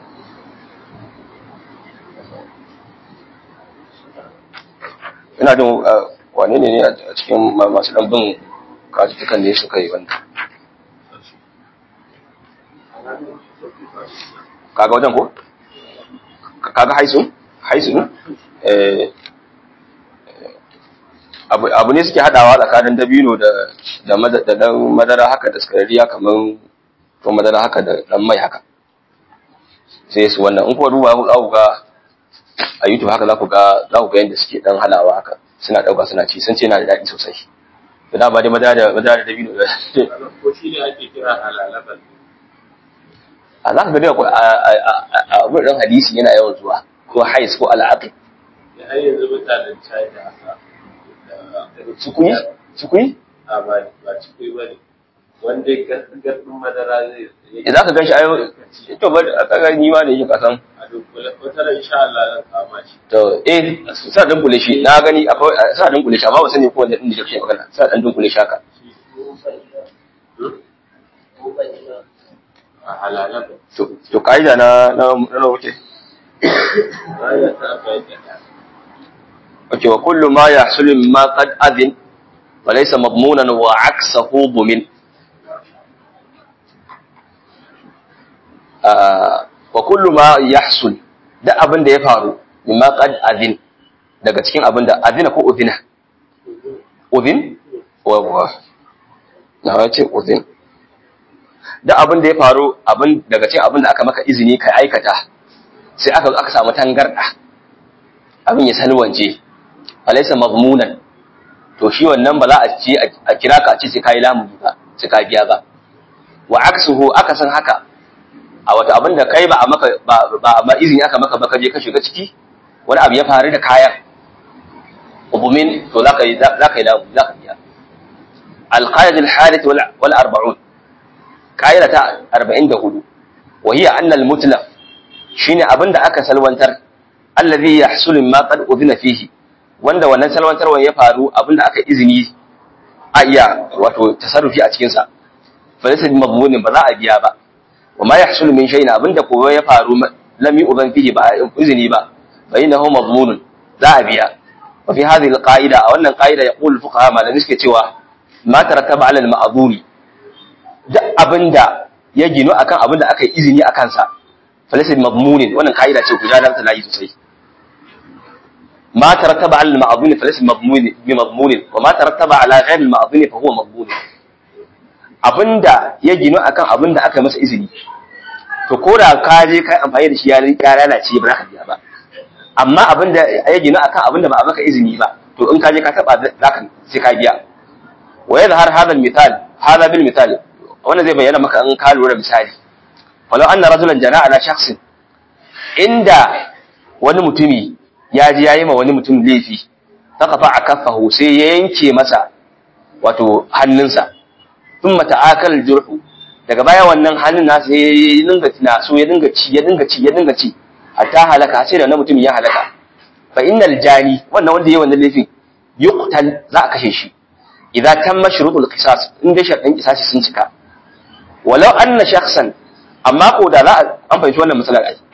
ina jin wane ne ne a cikin masu ɗanbin kajutukan ne suka yi wannan kaga wajen ko? kaga haisu? haisu ne? abu ne suke hadawa tsakanin dabino da dan madara haka da skarariya kamar to madara haka da dan mai haka sai su wannan in kuwa duba za ku ga a youtube haka za ku ga za ku ga yadda suke dan halawa haka suna dauka suna ci sun ce yana da daɗi sosai to da ba dai madara da madara da dabino da ko shi ne ake kira halalaban a za ka ga dai a wurin hadisi yana yawan zuwa ko hais ko al'aqi da har yanzu mutanen china haka Cikui? Cikui? a ba ba cikui ba ne wanda gardin madara zai Idan ka gan shi ayo, to ba a kaga ni ma da yake kasan. a dunkule wata ran insha Allah zan kama shi To eh sa dan kule shi na gani akwai sa dan kule shi amma ba sani ko wanda din da kake magana sa dan kule shi haka. a halalaban To to kaida na na na wuce. bayan ta bayyana Okay wa kullu ma yahsulu mimma qad adhin wa laysa madmunan wa aksahu bumin. wa kullu ma yahsul da abin da ya faru mimma qad adhin daga cikin abin da adhina ko udhina udhin wa wa na wace udhin da abin da ya faru abin daga cikin abin da aka maka izini ka aikata sai aka aka samu tangarda abin ya salwance alaysa mazmunan to shi wannan ba za a ce a kira ka a ce sai kai lamuni ba sai ka biya ba wa aksuhu aka san haka a wata abin da kai ba a maka ba ba izini aka maka ba ka je ka shiga ciki wani abu ya faru da kayan ubumin to zaka yi zaka yi zaka biya القاعدة الحادث والأربعون قاعدة أربعين دهولو وهي أن المتلف شين أبن دا أكا سلوانتر الذي يحصل ما قد أذن فيه wanda wannan salwantarwa ya faru abinda aka izini a iya wato tasarrufi a cikinsa fa laysa bi madmunin ba za a biya ba wa ma yahsul min shay'in abinda ko ya faru lam yu'zan fihi ba izini ba fa innahu madmunun za a biya wa fi hadhihi alqaida a wannan qaida yaqulu fuqaha malami suke cewa ma tarattaba ala al-ma'dhuri duk abinda ya ginu akan abinda aka yi izini akan sa falaysa madmunin wannan qaida ce ku jadar ta layi sosai ma tarattaba ala al-ma'dhuri falaysa madmunin bi madmunin wa ma tarattaba ala ghayr al-ma'dhuri fa huwa madmun abinda ya ginu akan abinda aka yi masa izini to ko da ka je kai amfani da shi ya lalace ba za ka biya ba amma abin da ya gina akan abin da ba a maka izini ba to in ka je ka taba zaka sai ka biya wa yadhhar hadha al-mithal hadha bil mithal wannan zai bayyana maka in ka lura misali walau anna rajulan jana ala shakhsin inda wani mutumi ya ji yayi ma wani mutum laifi taqafa akaffahu sai ya yanke masa wato hannunsa thumma ta'akal jurhu daga baya wannan hannun nasa ya dinga tinaso ya dinga ci ya dinga ci ya dinga ci hatta halaka sai da wannan mutum ya halaka fa innal jani wannan wanda yayi wannan laifin yuqtal za a kashe shi idza tamma shurutul qisas in dai sharɗin qisasi sun cika walau anna shakhsan amma ko da za a an fahimci wannan matsalar ai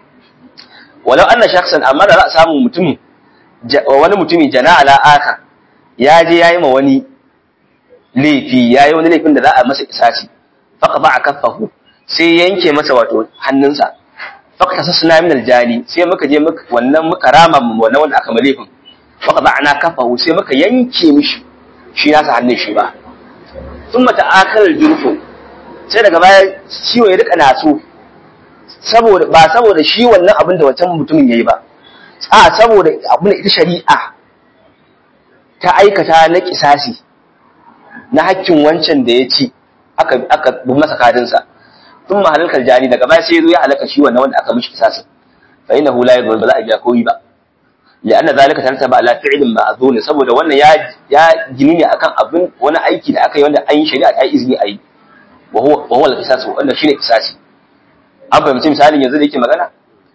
walau anna shakhsan amma da za a samu mutum wani mutumi jana ala aka ya je yayi ma wani laifi yayi wani laifin da za a masa qisasi faqba akaffahu sai yanke masa wato hannunsa fakta sasna min aljani sai muka je muka wannan muka rama wannan wanda aka malefin faka ba'ana kafahu sai muka yanke mishi shi nasa hannun shi ba thumma ta'akal jurfu sai daga baya ciwo ya rika naso saboda ba saboda shi wannan abin da wancan mutumin yayi ba a saboda abin da ita shari'a ta aikata na kisasi na hakkin wancan da ya ci aka aka bi masa kadinsa ثم هلك الجاني daga baya sai zo ya halaka shi wannan wanda aka mishi kisasin fa innahu la yadhur ba za a biya koyi ba lianna zalika tartaba ala fi'lin ma'zun saboda wannan ya ya gini ne akan abin wani aiki da aka yi wanda an yi shari'a ta izini a yi wa huwa wa huwa al-qisas wanda shine kisasi an fahimci misalin yanzu da yake magana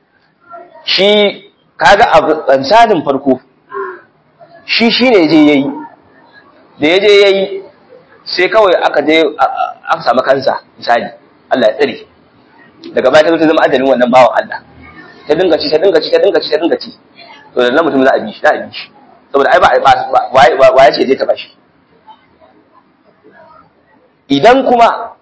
shi kaga misalin farko shi shine je yayi da ya je yayi sai kawai aka je aka samu kansa misali Allah ya tsare daga baya ta zo ta zama ajalin wannan bawan Allah ta dinga ci ta dinga ci ta dinga ci ta dinga ci to da nan mutum za a bi shi za a bi shi saboda ai ba wa ya ce je ta bashi idan kuma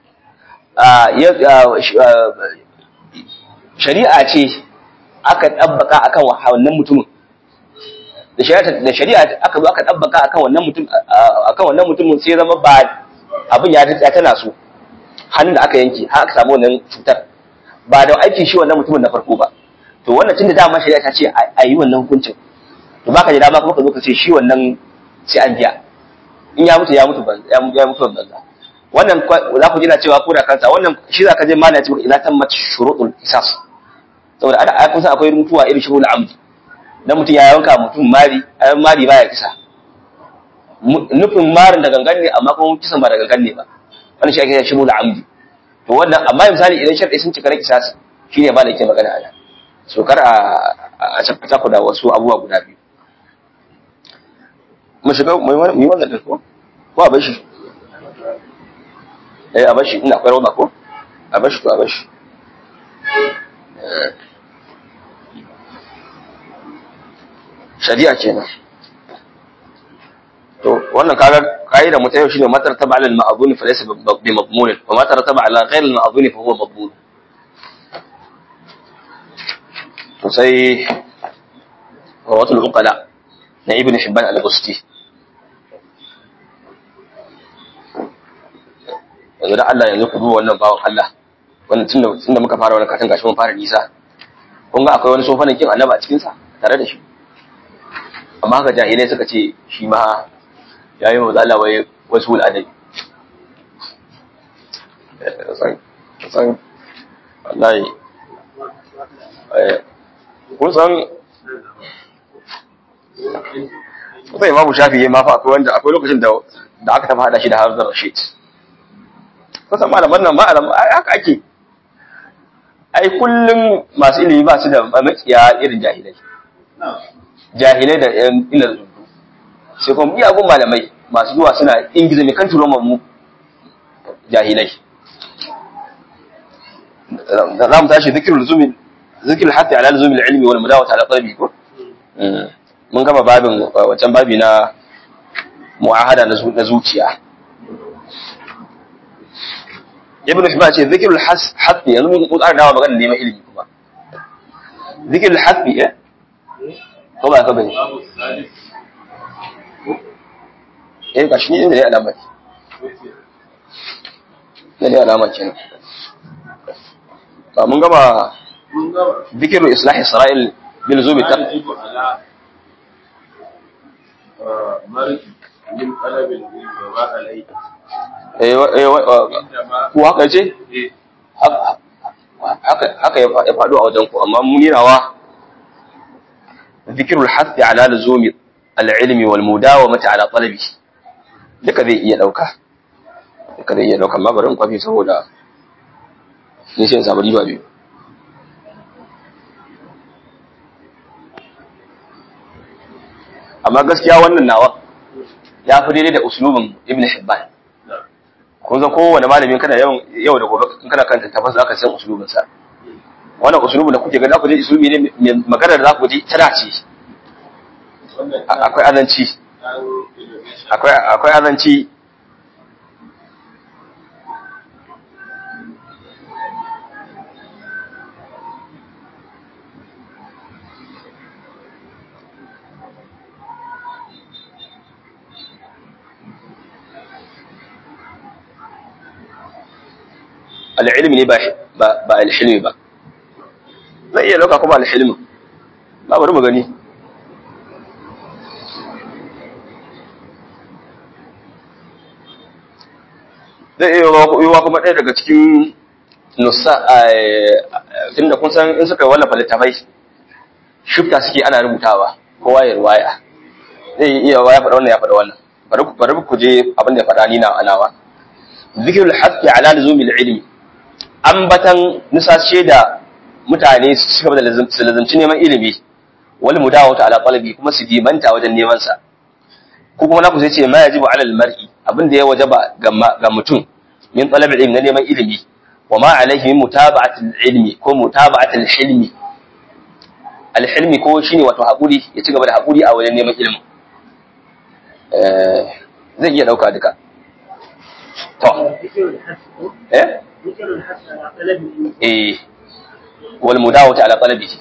shari'a ce aka ɗabbaka akan wannan mutumin da shari'a aka zo aka ɗabbaka akan wannan mutum akan wannan mutumin sai zama ba abin ya tana so hannun da aka yanke har aka samu wannan cutar ba da aikin shi wannan mutumin na farko ba to wannan tunda dama shari'a ta ce a yi wannan hukuncin to baka da dama kuma ka zo ka ce shi wannan sai an biya in ya mutu ya mutu ban ya mutu ban banza wannan za ku ji na cewa ko da kansa wannan shi za ka je mana ce ila tammat shurutul qisas saboda ada a kun san akwai mutuwa irin shurutul amdi dan mutum ya yanka mutum mari ayan mari baya kisa nufin marin da gangan ne amma kuma kisan ba da gangan ne ba wannan shi ake cewa shibul amdi to wannan amma misali idan sharɗi sun cika na kisasi shine ba da yake magana ana so kar a a cakata ku da wasu abubuwa guda biyu mu shiga mu yi wannan din ko ko a bashi eh a bashi ina akwai roba ko a bashi ko a bashi shari'a kenan to wannan kaga kaida mu ta yau shine matar taba alal ma'dhun fa laysa bi madmun wa ma tarataba ala ghayr al ma'dhun fa huwa madmun to sai rawatul uqala na ibn hibban al-busti yanzu da Allah yanzu ku duba wannan bawan Allah wannan tunda tunda muka fara wannan katin gashi mun fara nisa kun ga akwai wani sofanin kin annaba a cikin sa tare da shi amma haka jahilai suka ce shi ma ya yi matsala wai wasu al'adai san wallahi kun san kusa imamu shafi ya mafa akwai wanda akwai lokacin da aka tafi hada shi da harzar rashid kusan malaman nan ma'alam haka ake ai kullum masu ilimi ba su da makiya irin jahilai jahilai da yan ilar zundu sai kuma miyagun malamai masu zuwa suna ingiza mai kan turo mu jahilai za mu tashi zikirul zumi zikirul hatta ala zumi ilmi wal mudawata ala qalbi ko mun gama babin wancan babi na mu'ahada na zuciya ibn Hibban ce zikirul hasbi yanzu mun ƙara dawa magana neman ilimi kuma zikirul hasbi eh ko ba ka bane eh ga shi ne da alama ne da alama kenan ba mun gama zikirul islahi isra'il bil zubi ta min talabin wa alai ku haka ce haka ya faɗo a wajen ku amma munirawa zikirul hasbi ala luzumi al-ilmi wal mudawamati ala talabi duka zai iya dauka duka zai iya dauka amma bari in kwafi saboda ni sai in samu riba biyu amma gaskiya wannan nawa ya fi daidai da usulubin ibn hibban kun san kowane malamin kana yawan yau da gobe in kana kan tafas zaka san usulubin sa wannan usulubin da kuke gani za ku ji usulubi ne magana da za ku ji tana ce akwai azanci akwai akwai azanci al'ilmi ne ba al'ilmi ba zai iya lauka kuma al'ilmi ba bari mu gani zai iya yiwa kuma ɗaya daga cikin nusa tun da kun san in suka wallafa littafai shifta suke ana rubutawa kowa ya ruwaya zai iya ya faɗa wannan ya faɗa wannan bari ku je abin da ya faɗa ni na anawa zikirul haqqi ala luzumil ilmi ambatan nusashe da mutane su cigaba da su lazimci neman ilimi wal mudawata ala talabi kuma su dimanta wajen neman sa ko kuma na ku sai ce ma yajibu ala al mar'i abin da ya wajaba ga mutum min talab ilmi na neman ilimi wa ma alaihi min mutaba'ati al ilmi ko mutaba'ati al hilmi al hilmi ko shine wato hakuri ya cigaba da hakuri a wajen neman ilimi eh zai iya dauka duka to eh eh wal mudawata ala talabihi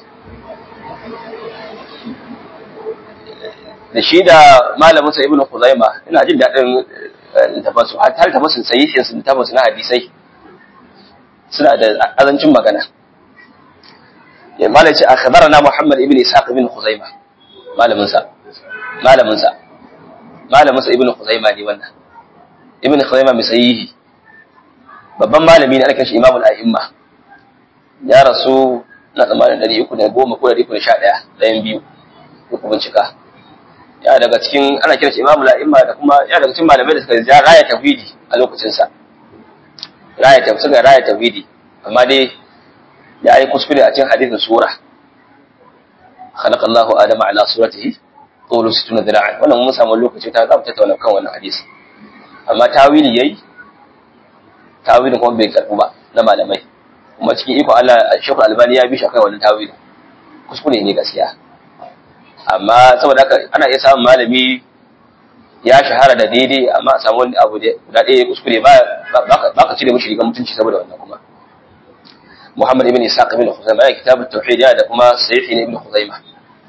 da shi da malamin sa ibnu khuzaima ina jin dadin tafasu har tafasin sahihin sun tafasu na hadisai suna da azancin magana ya malai ce akhbarana muhammad ibn ishaq ibn khuzaima malamin sa malamin sa malamin sa ibn khuzaima ne wannan ibn khuzaima mai sahihi babban malami ne ana shi imamul a'imma ya rasu na tsammanin ɗari uku da goma ko ɗari uku da sha ɗaya ɗayan biyu ko bincika ya daga cikin ana kiran shi imamul a'imma da kuma ya daga cikin malamai da suka ja raya tauhidi a lokacinsa raya tauhidi suka raya tauhidi amma dai ya yi kuskure a cikin hadisin sura خلق الله آدم على صورته طول ستون ذراعا wannan mun samu lokaci ta zamu tattauna kan wannan hadisi amma tawili yayi tawilin kuma bai karbu ba na malamai kuma cikin iko Allah Sheikh Albani ya bi shi akan wannan tawili kuskure ne gaskiya amma saboda haka ana iya samun malami ya shahara da daidai amma a samu wani abu da guda ɗaya kuskure ba ba ka cire mishi rigar mutunci saboda wannan kuma Muhammad ibn Ishaq ibn Khuzaimah ya kitabut tauhid da kuma Sahih ibn Khuzaimah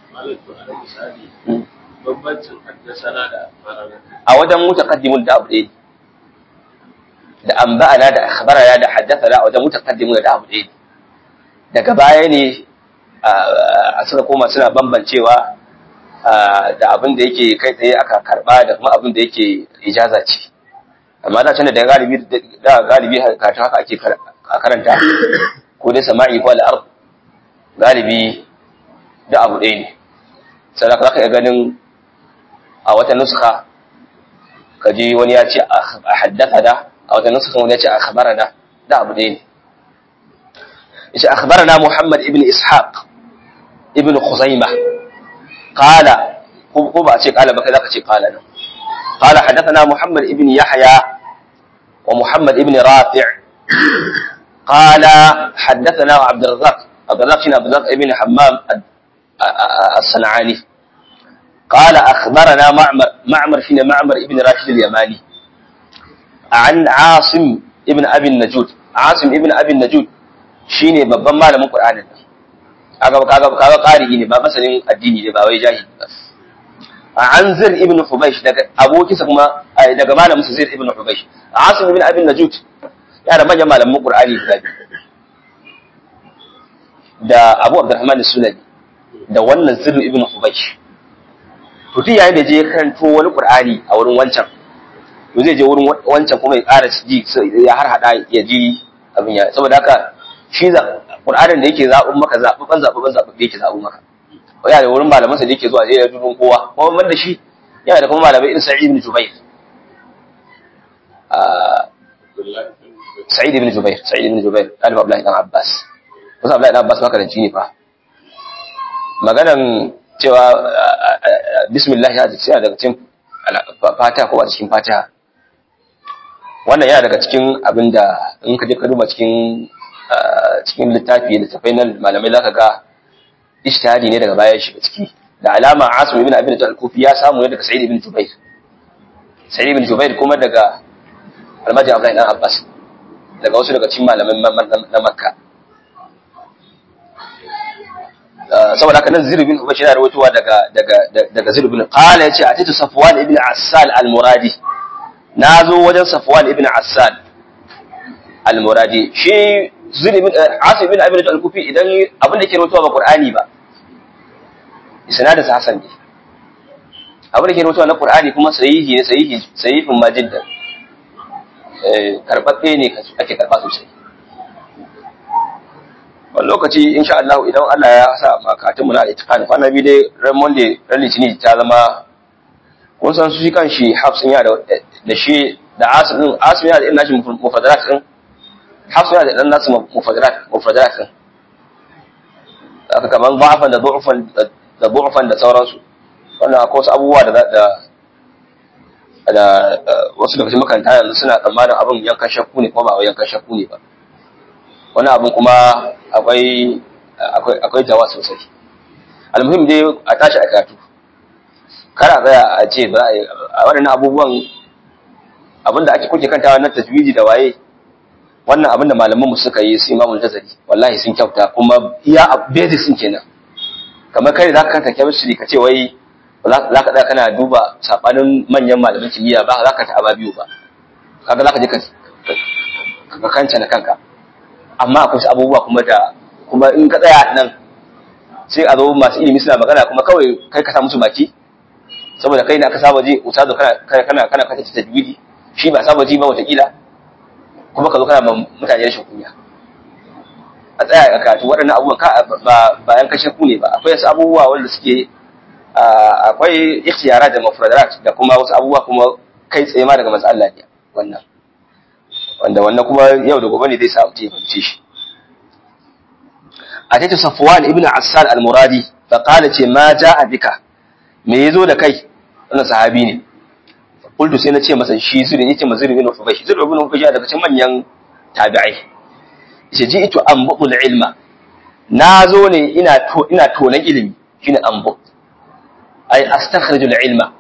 bambancin haddasana da farana a wajen mutaqaddimun da abu ɗaya da anba'ana da akhbarana da haddathana a wajen mutaqaddimun da abu ɗaya daga baya ne a suka koma suna bambancewa da abin da yake kai tsaye aka karba da kuma abin da yake ijaza ce amma da can da galibi da galibi karatu haka ake karanta ko dai sama'i ko al'ard galibi da abu ɗaya ne sai za ka iya ganin a wata nuska ka ji wani ya ce a haddasa da a wata nuska wani ya ce a khabara da da abu ɗaya ne yace akhbarana Muhammad ibn Ishaq ibn Khuzaimah qala ko ba a ce qala ba kai zaka ce qala nan qala hadathana Muhammad ibn Yahya wa Muhammad ibn Rafi' qala hadathana Abd الرزاق عبد الرزاق بن عبد الرزاق ابن حمام الصنعاني qala akhbarana ma'mar ma'mar shine ma'mar ibn rashid al-yamani an asim ibn abi najud asim ibn abi najud shine babban malamin qur'anin nan kaga kaga kaga qari ne ba masanin addini ne ba wai jahili ba an zir ibn hubaysh daga abokinsa kuma daga malamin sa zir ibn hubaysh asim ibn abi najud ya da manyan malaman qur'ani guda biyu da abu abdurrahman sulami da wannan zir ibn hubaysh to tun yayin da je karanto wani qur'ani a wurin wancan to zai je wurin wancan kuma ya ƙara ji ya har hada ya ji abin ya saboda haka shi za Qur'anin da yake zaɓin maka zaɓaɓɓen zaɓaɓɓen zaɓaɓɓe yake zaɓin maka yana da wurin malamansa da yake zuwa zai da dubin kowa kuma man da shi yana da kuma malamai irin Sa'id ibn Jubair Sa'id ibn Jubair Sa'id ibn Jubair Alif Abdullahi dan Abbas wasu Abdullahi dan Abbas makaranci ne fa maganan cewa bismillah ya ce daga cikin fatiha ko a cikin fatiha wannan yana daga cikin abin da in ka je ka duba cikin cikin littafi da tafai na malamai zaka ga ishtihadi ne daga baya shiga ciki da alama Asim ibn Abi al-Kufi ya samu ne daga Sa'id ibn Jubair Sa'id ibn Jubair kuma daga Almaji Abdullahi dan Abbas daga wasu daga cikin malaman na Makka saboda haka nan Zir ibn Ubaysh yana rawaitowa daga daga daga Zir ibn qala yace atitu Safwan ibn Assal al-Muradi nazo wajen Safwan ibn Assal al-Muradi shi Zir ibn Asim ibn Abi al-Kufi idan abin da yake rawaitowa ba Qur'ani ba isnadin sa Hasan ne abin da yake rawaitowa na Qur'ani kuma sahihi ne sahihi sahihun majiddan eh karbabbe ne ake karba sosai wani lokaci insha Allah idan Allah ya sa makatun mu na itiqani kwana biyu dai ran Monday ran Litinin ta zama kun san su shi kan shi Hafsin ya da shi da Asim din Asim ya da irin nashi mufadarat din Hafsin ya da irin nasu mufadarat mufadarat din aka kaman da'afan da du'fan da du'fan da sauransu wannan akwai wasu abubuwa da da da wasu daga cikin makaranta yanzu suna tsammanin abin yankan shakku ne ko ba yankan shakku ne ba wani abin kuma akwai akwai jawa sosai almuhim dai a tashi a karatu kar a tsaya a ce ba a waɗannan abubuwan abin da ake kuke kantawa na tajwidi da waye wannan abin da malamanmu suka yi su imamul jazari wallahi sun kyauta kuma iya basics sun kenan kamar kai za ka kanta chemistry ka ce wai za ka kana duba sabanin manyan malaman kimiyya ba za ka ta aba biyu ba kaga za ka je ka kanta na kanka amma akwai abubuwa kuma da kuma in ka tsaya nan sai a zo masu ilimi suna magana kuma kawai kai ka sa musu baki saboda kai ne aka saba ji ustazo kana kana kana kana ta tajwidi shi ba saba ji ba watakila kuma ka zo kana mutane rashin kunya a tsaya a karatu waɗannan abubuwan ka ba ba yan kashe ku ne ba akwai wasu abubuwa wanda suke akwai ikhtiyara da mafradarat da kuma wasu abubuwa kuma kai tsaye ma daga manzo Allah ne wannan wanda wannan kuma yau da gobe ne zai sa mutum ya fahimce shi ataitu safwan ibn assal al-muradi fa qala ce ma jaa bika me yazo da kai wannan sahabi ne qultu sai na ce masa shi zuri yace mazuri ibn ubaysh zuri ibn ubaysh daga cikin manyan tabi'ai yace ji itu ambul ilma na zo ne ina to ina tonan ilimi shine ambu ay astakhriju al-ilma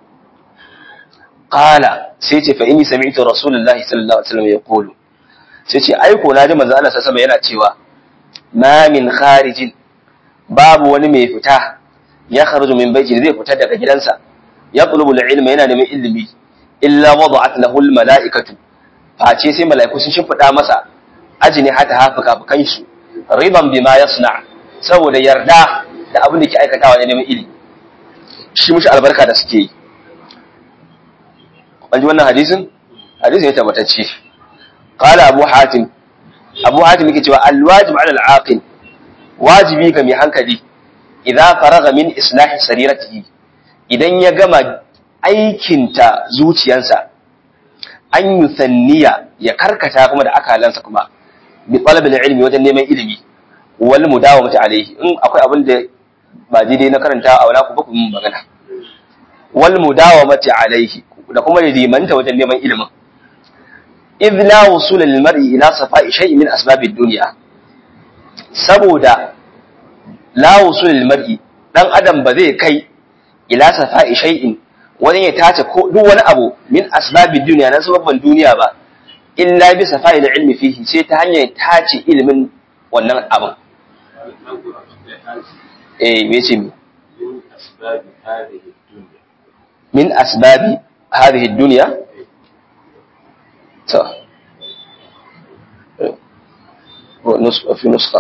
qala sai ce fa inni sami'tu rasulullahi sallallahu alaihi wasallam yaqulu sai ce ai ko naji manzo Allah sallallahu yana cewa ma min kharijin babu wani mai fita ya kharuju min baiti zai fita daga gidansa ya tulubu ilma yana neman ilimi illa wada'at lahu almalaikatu face sai malaiku sun shimfida masa ajini hata hafuka bukan su riban bima yasna saboda yarda da abin da ke aikatawa ne neman ilimi shi mushi albarka da suke yi an ji wannan hadisin hadisin ya tabbatacce qala abu hatim abu hatim yake cewa alwajib ala alaqil wajibi ga mai hankali idza faraga min islahi sariratihi idan ya gama aikinta zuciyansa an yusanniya ya karkata kuma da akalansa kuma bi talabil ilmi wajen neman ilimi wal mudawamati alayhi in akwai abin da ba daidai na karanta a wala ku ba ku magana wal mudawamati alayhi da kuma ya limanta wajen neman ilimin idh la wusul lil mar'i ila safa'i shay'in min asbabid dunya saboda la wusul lil mar'i dan adam ba zai kai ila safa'i shay'in wani ya tace ko duk wani abu min asbabid duniya na sababban duniya ba illa bi safa'i da ilmi fihi sai ta hanyar tace ilimin wannan abin eh me ce mi من أسباب هذه min asbabi hadhihi الدنيا dunya to ونص في نسخة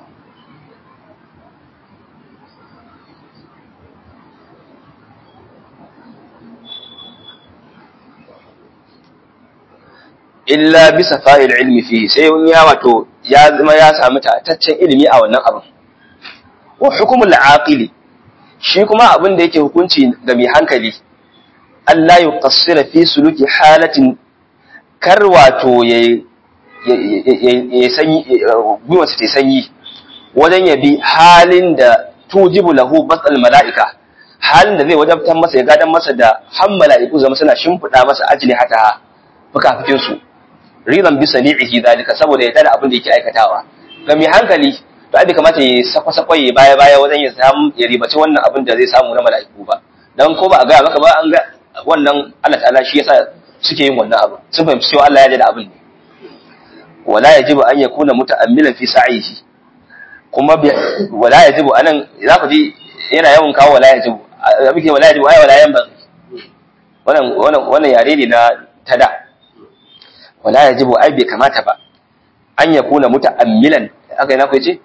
illa bisa fa'il ilmi fihi sai wani ya wato ya zama ya samu tataccen ilimi a wannan abin wa hukumul aqili shi kuma abin da yake hukunci ga mai hankali Allah ya qassira fi suluki halatin kar wato ya ya sanyi gwiwarsa ta sanyi wajen ya bi halin da tujibu lahu basal mala'ika halin da zai wajabtar masa ya gadan masa da han mala'iku zama suna shimfiɗa masa ajli hata fukafukin su ridan bi sani'ihi zalika saboda ya tada abin da yake aikatawa ga mai hankali to ai bai kamata ya sakwa sakwa ya baya baya wajen ya samu ya ribaci wannan abin da zai samu na mala'iku ba dan ko ba a gaya maka ba an ga wannan Allah ta'ala shi yasa suke yin wannan abu sun fahimci cewa Allah ya da abin ne wala yajibu an yakuna muta'ammilan fi sa'ihi kuma wala yajibu anan za ku ji yana yawan kawo wala yajibu muke wala yajibu ai wala yan ba wannan wannan wannan yare ne na tada wala yajibu ai bai kamata ba an yakuna muta'ammilan aka yi na ku yace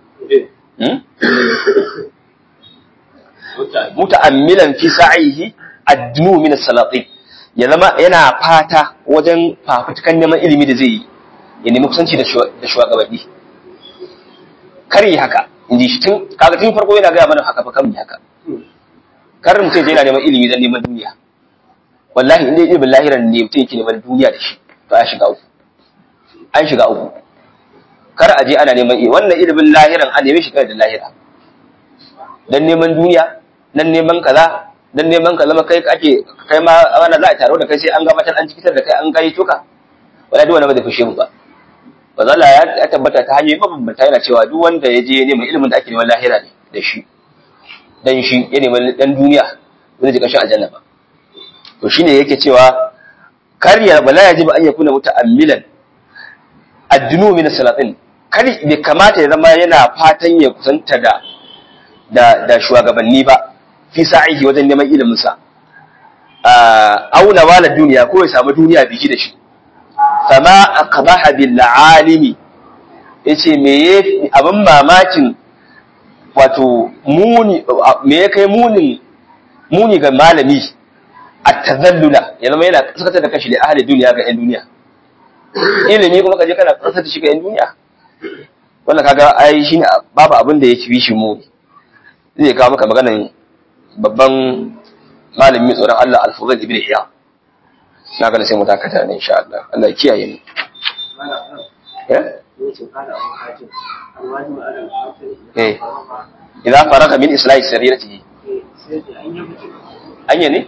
muta'ammilan fi sa'ihi adnu min as-salatin ya zama yana fata wajen fafutukan neman ilimi da zai yi ya nemi kusanci da shugabanni kar yi haka in ji shi tun kaga tun farko yana gaya mana haka fa kan yi haka kar mutum yana neman ilimi don neman duniya wallahi inda ilimin lahiran ne mutum yake neman duniya da shi to ya shiga uku an shiga uku kar a je ana neman ilimi wannan ilimin lahiran an nemi shiga da lahira dan neman duniya dan neman kaza dan neman ka zama kai ake kai ma wannan za a taro da kai sai an gabatar an cikitar da kai an gani tuka wala duk wanda ba zai fushe mu ba ba zalla ya tabbata ta hanyoyi mabambanta yana cewa duk wanda ya je neman ilimin da ake neman lahira ne da shi dan shi ya neman dan duniya ba zai kashin aljanna ba to shine yake cewa kar ya bala yaji ba an yakuna muta'ammilan addinu min salatin kar bai kamata ya zama yana fatan ya kusanta da da da shugabanni ba fi sa'ihi wajen neman ilimin sa auna wala duniya ko ya samu duniya biki da shi fama aqbaha bil alimi yace me yafi abin mamakin wato muni me ya kai munin muni ga malami at-tazallula ya zama yana sakata da kashi da ahli duniya ga yan duniya ilimi kuma kaje kana kasata shi ga yan duniya wannan kaga ai shine babu abin da yake bishi muni zai kawo maka maganan babban malami mai tsoron Allah al-Fudayl ibn Iyad na ganin sai mu dakata ne insha Allah Allah ya kiyaye mu eh idan faraka min islahi sarirati anya ne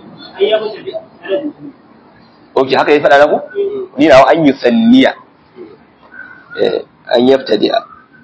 okay haka ya faɗa na ku ni na an yusanniya eh an yabtadi'a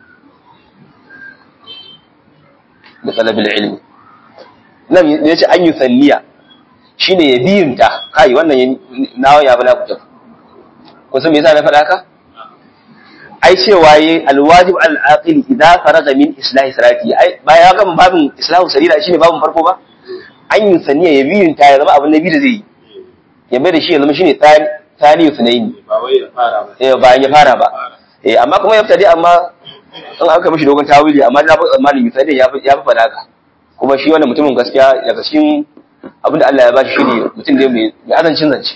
da talabil ilmi nan yace an yusanniya shine ya biyunta kai wannan nawa ya bala kuta kun san me yasa na faɗa haka ai cewa yi alwajib al-aqil idza faraga min islahi sarati ai baya ya gama babin islahu sarira shine babin farko ba an yi saniya ya biyunta ya zama abin nabi da zai yi ya mai da shi ya zama shine tani sunaini ba wai ya fara ba eh bayan ya fara ba eh amma kuma ya fita dai amma in aka mishi dogon tawili amma na tsammanin misali ya fi ya fi fada haka kuma shi wannan mutumin gaskiya daga cikin abinda Allah ya bashi shine mutum ne mai azancin zance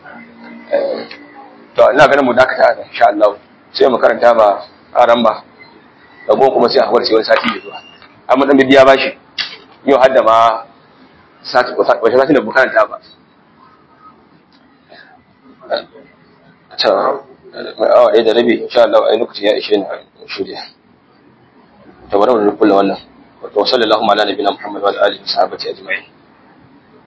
to ina ganin mu dakata da insha Allah sai mu karanta ba aran ba dago kuma sai a hakura sai wani sati da zuwa amma dan bibiya bashi yau har da ma sati ko sati da mu karanta ba ta awa ɗaya da rabi insha Allah ai lokacin ya ishe ni shirya to bari mu rubuta wannan wa sallallahu ala nabiyina muhammad wa alihi wa sahbihi ajma'in